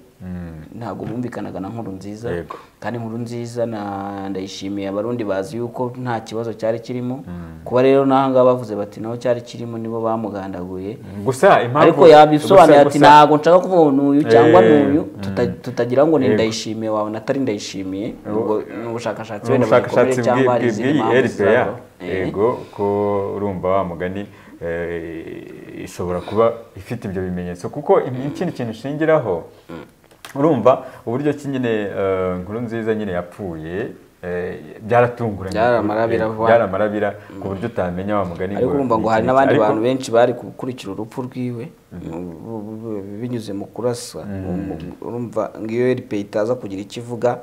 Speaker 2: ntabwo bumvikanaga na nkuru nziza
Speaker 3: Yego.
Speaker 2: kandi nkuru nziza na- ndayishimiye abarundi bazi yuko nta kibazo cyari kirimo kuba rero n'aha ngaha bavuze bati naho cyari kirimo nibo bamugandaguye
Speaker 3: gusa impamvu
Speaker 2: ariko yabisobanuye
Speaker 3: gusa-
Speaker 2: ati
Speaker 3: gusa-
Speaker 2: ntabwo nshaka kuvuga n'uyu cyangwa
Speaker 3: Eh,
Speaker 2: n'uyu tuta- tutagira ngo ni
Speaker 3: Yego.
Speaker 2: ndayishimiye wawe natari ndayishimiye ubwo ni ubushakashatsi wenda
Speaker 3: ubushakashatsi
Speaker 2: bubikomere cyangwa hari izindi
Speaker 3: bw'iyi
Speaker 2: mpamvu
Speaker 3: eripeya
Speaker 2: zizabaho. Eh.
Speaker 3: yego ko urumva wa mugani eh, ishobora kuba ifite ibyo bimenyetso kuko ikindi kintu ishingiraho urumva uburyo ki nyine eh, nkuru nziza nyine yapfuye eh, byaratunguranye
Speaker 2: Byaramarabira vuba.
Speaker 3: byaramarabira ku buryo utamenya wa mugani
Speaker 2: ariko urumva ngo hari
Speaker 3: ni iki
Speaker 2: n'abandi
Speaker 3: ariko-
Speaker 2: bantu benshi bari gukurikira urupfu rwiwe bu- bu- bu- binyuze mu kurasa Um, urumva ngo iyo eripe itaza kugira icyo ivuga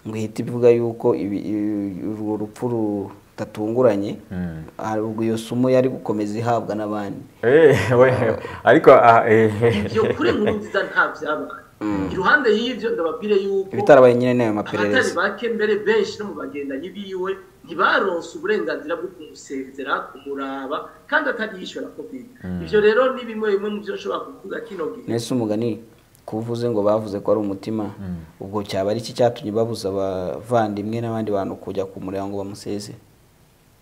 Speaker 2: ngo ihita ivuga yuko ibi- ibi- urwo rupfu rutatunguranye hari ubwo iyo sumu yari gukomeza ihabwa n'abandi
Speaker 3: Eh, we, ariko ah, eh,
Speaker 1: ibyo kuri nkuru nziza nta byabaye iruhande y'ibyo ndababwire yuko
Speaker 2: ibitarabaye nyine n'ayo
Speaker 1: abatari
Speaker 2: maperereza
Speaker 1: bake mbere benshi no mu bagendanyi biwe ntibaronse uburenganzira bwo kumusezera kumuraba kandi atariyishyura covid ibyo rero ni bimwe bimwe mu byo nshobora kuvuga kino gihe
Speaker 2: nese umugani kuvuze ngo bavuze ko ari umutima ubwo cyaba ari iki cyatumye babuza abavandimwe n'abandi bantu kujya ku muryango bamuseze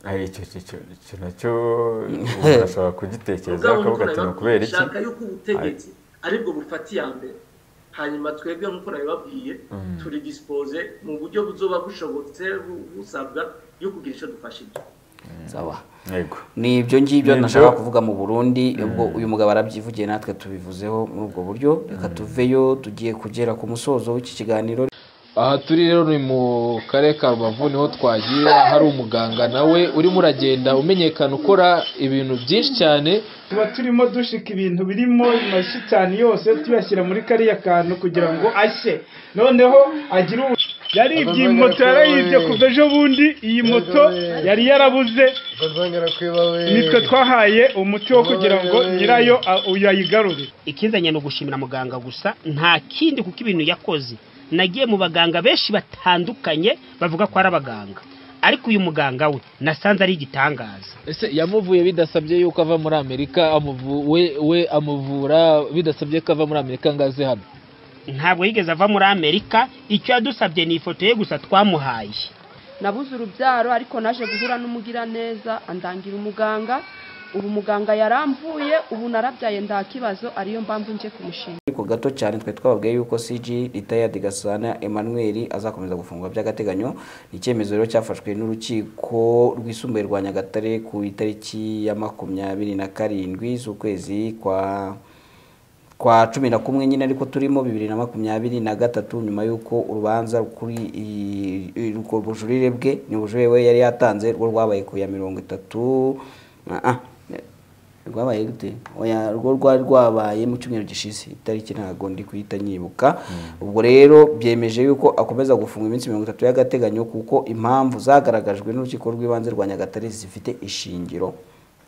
Speaker 3: ah, icyo icyo- icyo icyo nacyo umuntu ashobora kugitekereza
Speaker 1: ubwabo
Speaker 3: akavuga ati
Speaker 1: nabibabwiye,
Speaker 3: ni ukubera iki
Speaker 1: shaka yuko ubutegetsi aribwo bufata iya mbere hanyuma twebwe nk'uko nabibabwiye turi dispose mu buryo buzoba bushobotse bu- busabwa yo kugira icyo dufashije
Speaker 2: sawa
Speaker 3: yego
Speaker 2: ni ibyo ngibyo
Speaker 3: Ni ibyo.
Speaker 2: nashaka kuvuga mu burundi ubwo uyu mugabo arabyivugiye natwe tubivuzeho muri ubwo buryo reka tuveyo tugiye kugera ku musozo w'iki kiganiro
Speaker 4: aha turi rero ni mu karere ka rubavu niho twagiye hari umuganga nawe urimo uragenda umenyekana ukora ibintu byinshi cyane
Speaker 5: tuba turimo dushika ibintu birimo mashyi cyane yose tuyashyira muri kariya kantu kugira ngo ashye noneho agire ubu yaribye iyi moto yarayibye kuva ejo bundi iyi moto yari yarabuze nitwe twahaye umuti wo kugira ngo nyirayo a- uyu ayigarure
Speaker 6: ikizanye ni ugushimira muganga gusa nta kindi kuko ibintu yakoze nagiye mu baganga benshi batandukanye bavuga ko ari abaganga ariko uyu muganga we nasanze ari igitangaza
Speaker 4: ese yamuvuye bidasabye yuko ava muri amerika amuvu- we we amuvura bidasabye ko ava muri amerika ngo aze hano
Speaker 6: ntabwo yigeze ava muri amerika icyo yadusabye ni ifoto ye gusa twamuhaye
Speaker 7: nabuze urubyaro ariko naje guhura n'umugiraneza andangira umuganga ubu muganga yaramvuye ubu narabyaye nta kibazo ariyo mpamvu nje kumushimira
Speaker 2: ariko gato cyane twe twababwiye yuko CG Retired Gasana Emmanuel azakomeza gufungwa by'agateganyo ni icyemezo rero cyafashwe n'urukiko rwisumbuye rwa Nyagatare ku itariki ya makumyabiri na karindwi z'ukwezi kwa kwa cumi na kumwe nyine ariko turimo bibiri na makumyabiri na gatatu nyuma y'uko urubanza kuri i- i- urwo bujurire bwe ni ubujurire we yari yatanze rwo rwabaye ku ya mirongo itatu ah, ah, rwabaye gute oya rwo rwari rwabaye mu cyumweru gishize itariki ntabwo ndi kuhita nyibuka ubwo rero byemeje yuko akomeza gufunga iminsi mirongo itatu y'agateganyo kuko impamvu zagaragajwe n'urukiko rw'ibanze rwa nyagatare zifite ishingiro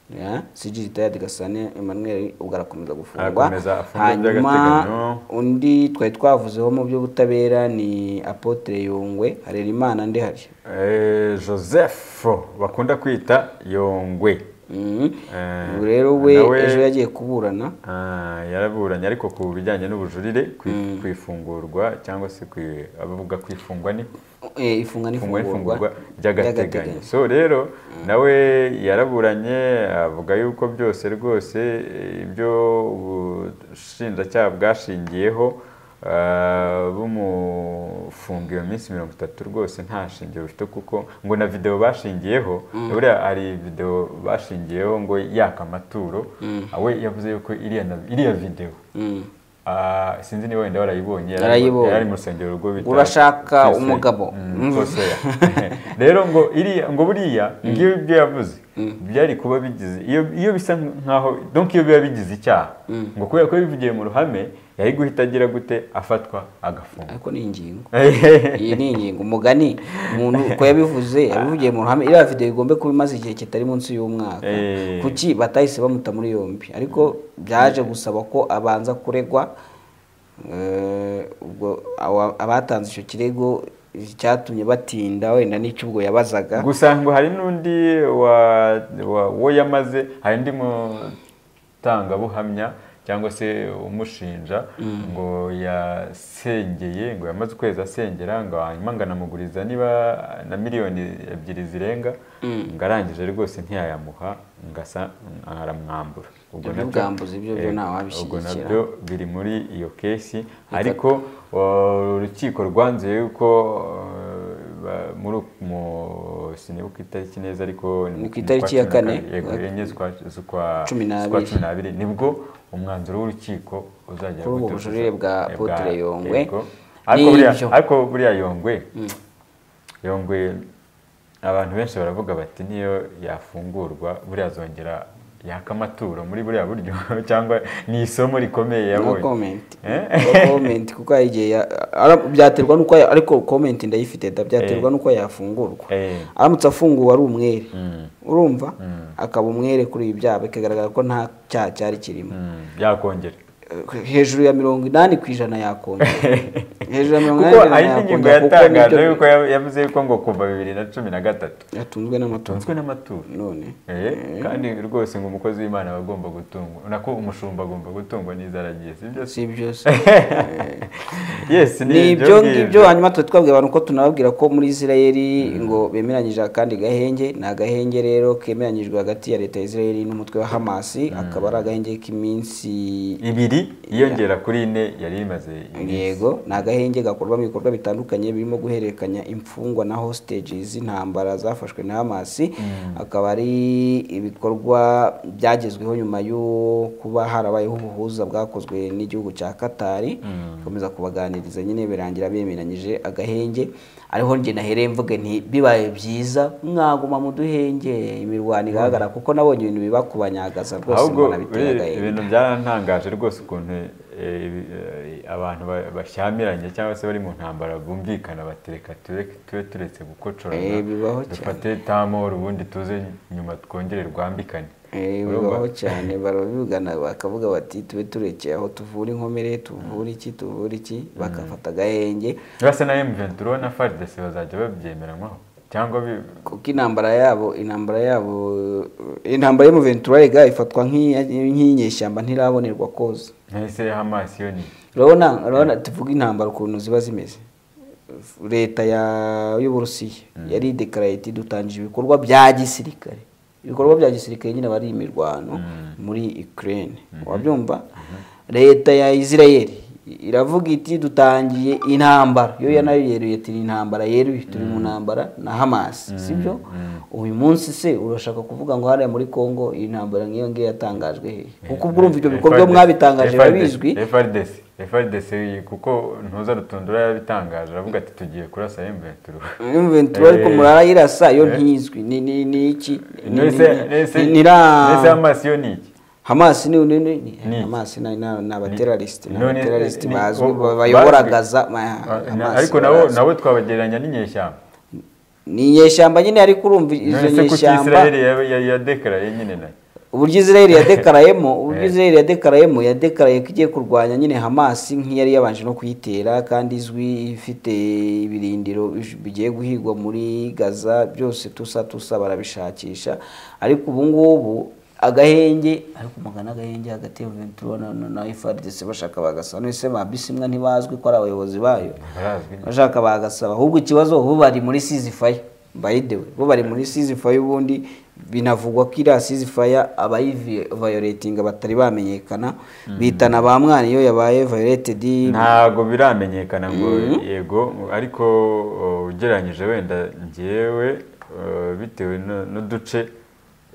Speaker 2: Ya, CG Retired Gasane Emmanuel ubwo arakomeza gufungwa
Speaker 3: Arakomeza afungwa
Speaker 2: hanyuma
Speaker 3: by'agateganyo.
Speaker 2: undi twari twavuzeho mu by'ubutabera ni Apotre Yungwe Harerimana ndihari
Speaker 3: Eh, joseph bakunda kwita yongwe
Speaker 2: Mhm.
Speaker 3: Eh,
Speaker 2: Ubu rero we
Speaker 3: nawe-
Speaker 2: ejo yagiye kuburana
Speaker 3: Ah, yaraburanye ariko ku bijyanye n'ubujurire ku ku ifungurwa cyangwa se ku abavuga kwifungwa ni
Speaker 2: Eh, ifunga
Speaker 3: ifungwa n'ifungurwa
Speaker 2: n'ifungurwa
Speaker 3: by'agateganyo so rero nawe yaraburanye avuga yuko byose rwose eh, ibyo ubushinjacyaha bwashingiyeho ah, bumufunga iyo minsi mirongo itatu rwose nta shingiro bifite kuko ngo na videwo bashingiyeho buriya hari videwo bashingiyeho ngo yaka amaturo we yavuze yuko iriya na- iriya videwo
Speaker 2: Mm.
Speaker 3: ah, sinzi niba wenda warayibonye yari-
Speaker 2: Narayibonye.
Speaker 3: yari mu rusengero rwo bita
Speaker 2: Urashaka
Speaker 3: Twese.
Speaker 2: umugabo.
Speaker 3: Mm, Twese. rero ngo iriya ngo buriya ngibyo yavuze byari kuba bigize iyo iyo bisa nkaho donc iyo biba bigize icyaha ngo kubera ko bivugiye mu ruhame yari guhita agira gute afatwa agafungwa
Speaker 2: ariko ni ingingo iyi ni ingingo umugani umuntu uko yabivuze yabivugiye mu ruhame iriya video igombe kuba imaze igihe kitari munsi y'umwaka
Speaker 3: Eh.
Speaker 2: kuki batahise bamuta muri yombi ariko byaje gusaba ko abanza kuregwa eh, ubwo aba- abatanze icyo kirego cyatumye batinda wenda n'icyo ubwo yabazaga
Speaker 3: gusa ngo hari n'undi wa- wa- wo yamaze hari undi mutangabuhamya cyangwa se umushinja ngo yasengeye ngo yamaze ukwezi asengera ngo hanyuma ngo anamuguriza niba na miliyoni ebyiri zirenga ngo arangije rwose ntiyayamuha ngo asa aramwambura ubwo
Speaker 2: Ibyo
Speaker 3: nabyo-
Speaker 2: bwambuzi byo byo
Speaker 3: eh,
Speaker 2: ntawabishyigikira.
Speaker 3: ubwo nabyo biri muri iyo kesi ariko uh, urukiko rwanzuye yuko uh, ba- muri uku- mu sinibuka itariki neza ariko ni
Speaker 2: Ni ku
Speaker 3: mu
Speaker 2: itariki
Speaker 3: kwa
Speaker 2: ya kane.
Speaker 3: cumi na kabiri, yego
Speaker 2: Wa-
Speaker 3: enye z'ukwa z'ukwa
Speaker 2: Cumi n'abiri.
Speaker 3: z'ukwa cumi n'abiri nibwo umwanzuro w'urukiko uzajya
Speaker 2: Kuri ubwo
Speaker 3: gutuzuza.
Speaker 2: bujurire bwa
Speaker 3: Eh,
Speaker 2: Apotre Yongwe.
Speaker 3: yego. ariko buriya
Speaker 2: N'ibyo.
Speaker 3: ariko buriya yongwe yongwe abantu benshi baravuga bati niyo yafungurwa buriya azongera yaka amaturo muri buriya buryo cyangwa ni isomo rikomeye
Speaker 2: no
Speaker 3: yabonye
Speaker 2: comment
Speaker 3: Eh?
Speaker 2: no comment kuko hari igihe ya- ara- byaterwa nuko ya- ariko comment ndayifite da byaterwa
Speaker 3: Eh.
Speaker 2: nuko yafungurwa
Speaker 3: Eh.
Speaker 2: aramutse afunguwe ari umwere
Speaker 3: Mm.
Speaker 2: urumva akaba umwere kuri ibi byaha bikagaragara ko nta cyaha cyari kirimo
Speaker 3: Mm, yakongera
Speaker 2: Eh, hejuru ya mirongo inani ku ijana yakongera hejuru ya mirongo
Speaker 3: kuko
Speaker 2: inani ku ijana
Speaker 3: ari n'ingingo
Speaker 2: yakongera kuko
Speaker 3: yatangaje
Speaker 2: nibyo
Speaker 3: yuko ya- yavuze yuko ngo kuva bibiri na cumi na gatatu
Speaker 2: yatunzwe n'amatungo
Speaker 3: tunzwe n'amaturo
Speaker 2: none
Speaker 3: Eh, kandi rwose ngo umukozi w'imana aba agomba gutungwa nako umushumba agomba gutungwa n'inzara agiye sibyo se
Speaker 2: si ibyo se
Speaker 3: yes
Speaker 2: ni ibyo ngibyo hanyuma tuba twabwira abantu ko tunababwira ko muri isirayeli ngo bemeranyije akandi gahenge ni agahenge rero kemeranyijwe hagati ya leta ya isirayeli n'umutwe wa hamasi akaba ari agahenge k'iminsi
Speaker 3: ibiri iyongera kuri ine yari imaze iminsi.
Speaker 2: yego ni agahenge gakorwamo ibikorwa bitandukanye birimo guhererekanya imfungwa na hostages intambara zafashwe na hamasi akaba ari ibikorwa byagezweho nyuma yo kuba harabayeho ubuhuza bwakozwe n'igihugu cya katari bikomeza kubaganiriza nyine birangira bemeranyije agahenge ariho njye nahereye mvuge nti bibaye byiza mwaguma mu duhenge imirwano igaragara kuko nabonye ibintu biba kubanyagaza rwose
Speaker 3: ahubwo
Speaker 2: mbona biteye
Speaker 3: biriya
Speaker 2: agahenge
Speaker 3: ibintu byarantangaje rwose ukuntu eh, ibi- eh, abantu ba- bashyamiranye cyangwa se bari mu ntambara bumvikana batereka tureke tube turetse
Speaker 2: Eh, bibaho
Speaker 3: gukocorana
Speaker 2: cyane.
Speaker 3: dufate itamo ubundi tuze nyuma twongere rwambikane
Speaker 2: Eh,
Speaker 3: Urumva?
Speaker 2: bibaho cyane barabivugana bakavuga bati tube turekeye aho tuvura inkomere tuvura iki tuvura iki bagafata agahenge
Speaker 3: basa na M23 na FARDC bazajya babyemeranywaho cyangwa bi-
Speaker 2: kuko intambara yabo intambara yabo intambara yo mu ventura rega ifatwa nk'iya- nk'inyeshyamba ntirabonerwa koza
Speaker 3: nahise Hamas yo ni
Speaker 2: urabona urabona tuvuga intambara ukuntu ziba zimeze leta ya- y'uburusiya yari idekaraye iti dutangije ibikorwa bya gisirikare ibikorwa bya gisirikare nyine bari imirwano muri ukraine wabyumva leta ya israel iravuga iti dutangiye intambara yo nayo yeruye ati ni intambara yeruye turi mu ntambara na hamas sibyo uyu munsi se urashaka kuvuga ngo hariya muri congo iyi ntambara nk'iyo ngiyo yatangajwe hehe kuko ubwo urumva ibyo bikorwa
Speaker 3: FARDC
Speaker 2: mwabitangaje biba bizwi
Speaker 3: FARDC FARDC kuko ntuza rutundura yabitangaje aravuga ati tugiye kurasa M23
Speaker 2: Inventura ariko
Speaker 3: Eh,
Speaker 2: murarayirasa yo ntizwi ni ni ni iki Ni- ni-
Speaker 3: nese
Speaker 2: ni-
Speaker 3: nese
Speaker 2: ni- nira-
Speaker 3: nese Hamas yo ni iki
Speaker 2: Hamas ni ni ni- ni
Speaker 3: Ni iki?
Speaker 2: Hamas ni ni- ni abaterrorist ni
Speaker 3: None-
Speaker 2: abaterrorist
Speaker 3: ni-
Speaker 2: bazwi
Speaker 3: bo-
Speaker 2: bayobora
Speaker 3: bazwi.
Speaker 2: Gaza ma-
Speaker 3: Ah, na-
Speaker 2: Hamas
Speaker 3: ariko nabo
Speaker 2: barazwi.
Speaker 3: nabo twabagereranya n'inyeshyamba
Speaker 2: ni inyeshyamba nyine ariko urumva izo
Speaker 3: none se kuki
Speaker 2: nyeshyamba
Speaker 3: Israel ya- ya- yadekaraye nyine nayo
Speaker 2: uburyo Israel yadekarayemo uburyo Israel yadekarayemo yadekaraye ko igiye kurwanya nyine Hamas nk'iyari yabanje no kuyitera kandi izwi ifite ibirindiro bij- bigiye guhigwa muri Gaza byose tusa tusa barabishakisha ariko ubu ngubu agahenge ariko magana agahenge hagati ya Ventura na, na, na FARDC bashaka bagasa none se ba bisimwa ntibazwi ko ari abayobozi bayo
Speaker 3: barazwi
Speaker 2: bashaka bagasaba ahubwo ikibazo bo bari muri sizifaya by the way bo bari muri sizifaya ubundi binavugwa ko iriya sizifaya abayivayoretinga batari bamenyekana bitana ba mwana iyo yabaye vayoretedi
Speaker 3: ntago biramenyekana ngo yego ariko uh, ugereranyije wenda ngewe uh, bitewe no- n'uduce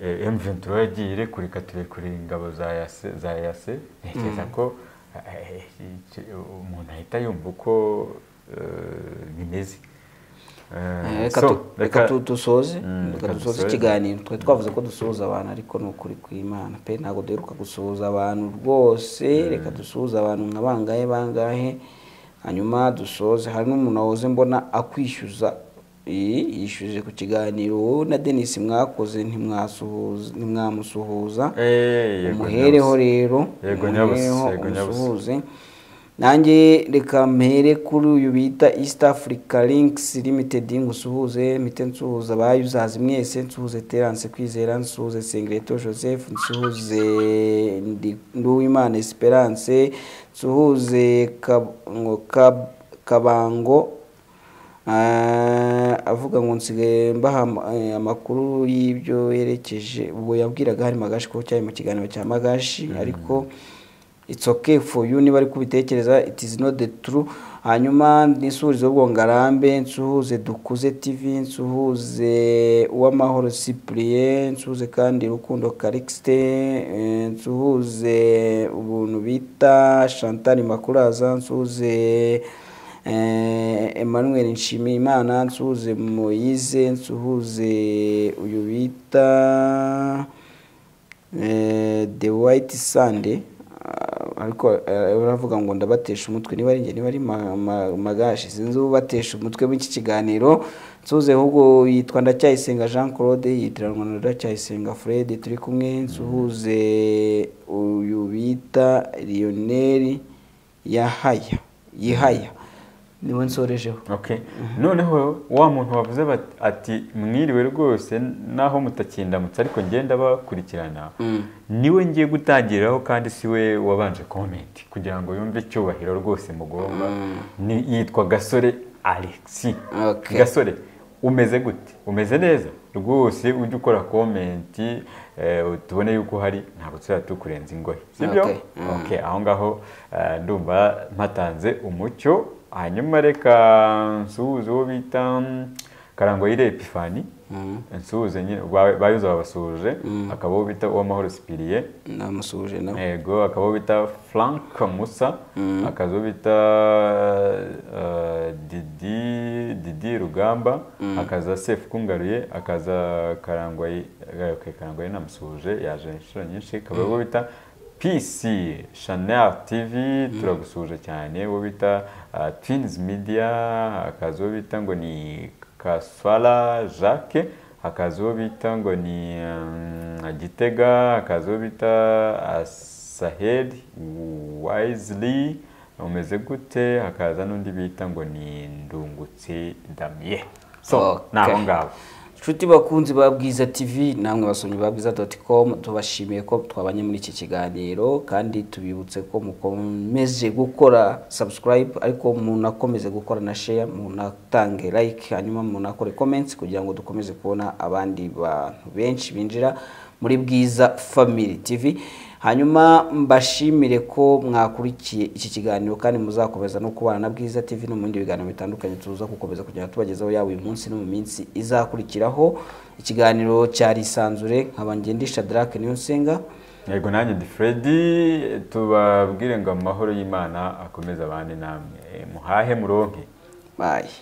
Speaker 3: eh, M23 yagiye irekurika turekure ingabo za yase za yase ntekereza ko eh, eh, umuntu ahita yumva uko eh, bimeze Eh,
Speaker 2: Eh, reka
Speaker 3: so,
Speaker 2: tu- reka tu- dusoze
Speaker 3: Mm,
Speaker 2: reka
Speaker 3: reka
Speaker 2: dusoze
Speaker 3: dusoze.
Speaker 2: ikiganiro twari twavuze ko dusuhuza abantu ariko ni ukuri kw'imana pe ntabwo duheruka gusuhuza abantu rwose reka dusuhuze abantu nka bangahe bangahe hanyuma dusoze hari n'umuntu wahoze mbona akwishyuza Eh, yishyuje ku kiganiro wowe na denise mwakoze ntimwasuhuza- ntimwamusuhuza
Speaker 3: Eh, yego,
Speaker 2: umuhereho
Speaker 3: nyabusa.
Speaker 2: rero
Speaker 3: Yego, nyabusa,
Speaker 2: umuhereho,
Speaker 3: yego, nyabusa.
Speaker 2: umusuhuze nanjye reka mpere kuri uyu bita east africa links limited ngusuhuze mpite nsuhuza abayuzazi mwese nsuhuze terance kwizera nsuhuze sengereto joseph nsuhuze Ndi- nduwimana esperance nsuhuze Kab- ngo Kab- kabango Ah, avuga ngo nsigaye mbaha am- eh, amakuru y'ibyo yerekeje ubwo yabwiraga hari magashi ko cyari mu kiganiro cya magashi ariko it's okay for you niba ari kubitekereza it is not the true hanyuma nisurizo bwo ngarambe nsuhuze dukuze tv nsuhuze uwamahoro cyprien nsuhuze kandi rukundo calixte eh, nsuhuze ubuntu bita chantal makuraza nsuhuze Eh, Emmanuel Nshimiyimana nsuhuze Moise nsuhuze uyu bita eh, The White Sunday Ah, ariko eh, uravuga ngo ndabatesha umutwe niba ari njye niba ari ma- ma- magashi sinzi ubatesha umutwe w'iki kiganiro nsuhuze ahubwo yitwa ndacyayisenga jean claude yitiranwa na ndacyayisenga fred turi kumwe nsuhuze uyu bita lionel yahaya yihaya niwe nsorejeho
Speaker 3: Okay. noneho wa muntu wavuze bat- ati mwiriwe rwose naho mutakindamutse ariko ngenda bakurikirana niwe ngiye gutangiriraho kandi siwe wabanje comment kugira ngo yumve icyubahiro rwose mugomba Ni- yitwa gasore alexi
Speaker 2: Okay.
Speaker 3: gasore umeze gute umeze neza rwose ujye ukora comment eh, tubone yuko hari ntabwo tuzaba tukurenza ingohe sibyo
Speaker 2: Okay. Mm.
Speaker 3: Okay, aho ngaho eh, ndumva mpatanze umucyo hanyuma reka nsuhuze uwo bita mm, karangoyire epifani nsuhuze nyine ba- bayuza babasuhuje akaba uwo bita uwamahoro sipiriye
Speaker 2: namusuhuje nawe
Speaker 3: yego akaba uwo bita frank musa akaza uwo bita eh, didi didi rugamba akaza sefu kungaruye akaza karangwayi eh, okay, karangwayi namusuhuje yaje inshuro nyinshi akaba uwo bita PC Chanel TV turagusuhuje cyane uwo bita ah, Twins Media akaza uwo bita ngo ni Kaswala Jacques hakaza uwo bita ngo ni mm, Gitega hakaza uwo bita ah, Sahed Wisely umeze gute hakaza n'undi bita ngo ni Ndungutse Damien so
Speaker 2: Okay.
Speaker 3: naho ngaho
Speaker 2: inshuti bakunzi ba bwiza tv namwe basomyi ba bwiza doti com tubashimiye ko twabanye muri iki kiganiro kandi tubibutse ko mukomeje gukora subscribe ariko munakomeze gukora na share munatange like hanyuma munakore comments kugira ngo dukomeze kubona abandi bantu benshi binjira muri bwiza family tv hanyuma mbashimire ko mwakurikiye iki kiganiro kandi muzakomeza no kubana na bwiza tv no mu bindi biganiro bitandukanye tuza gukomeza kugenda tubagezaho yaba uyu munsi no mu minsi izakurikiraho ikiganiro cyari isanzure nkaba ngendisha darake niyo nsenga
Speaker 3: yego nanjye ndi Freddy tubabwire ngo amahoro y'Imana akomeze abane namwe muhahe muronke
Speaker 2: bayi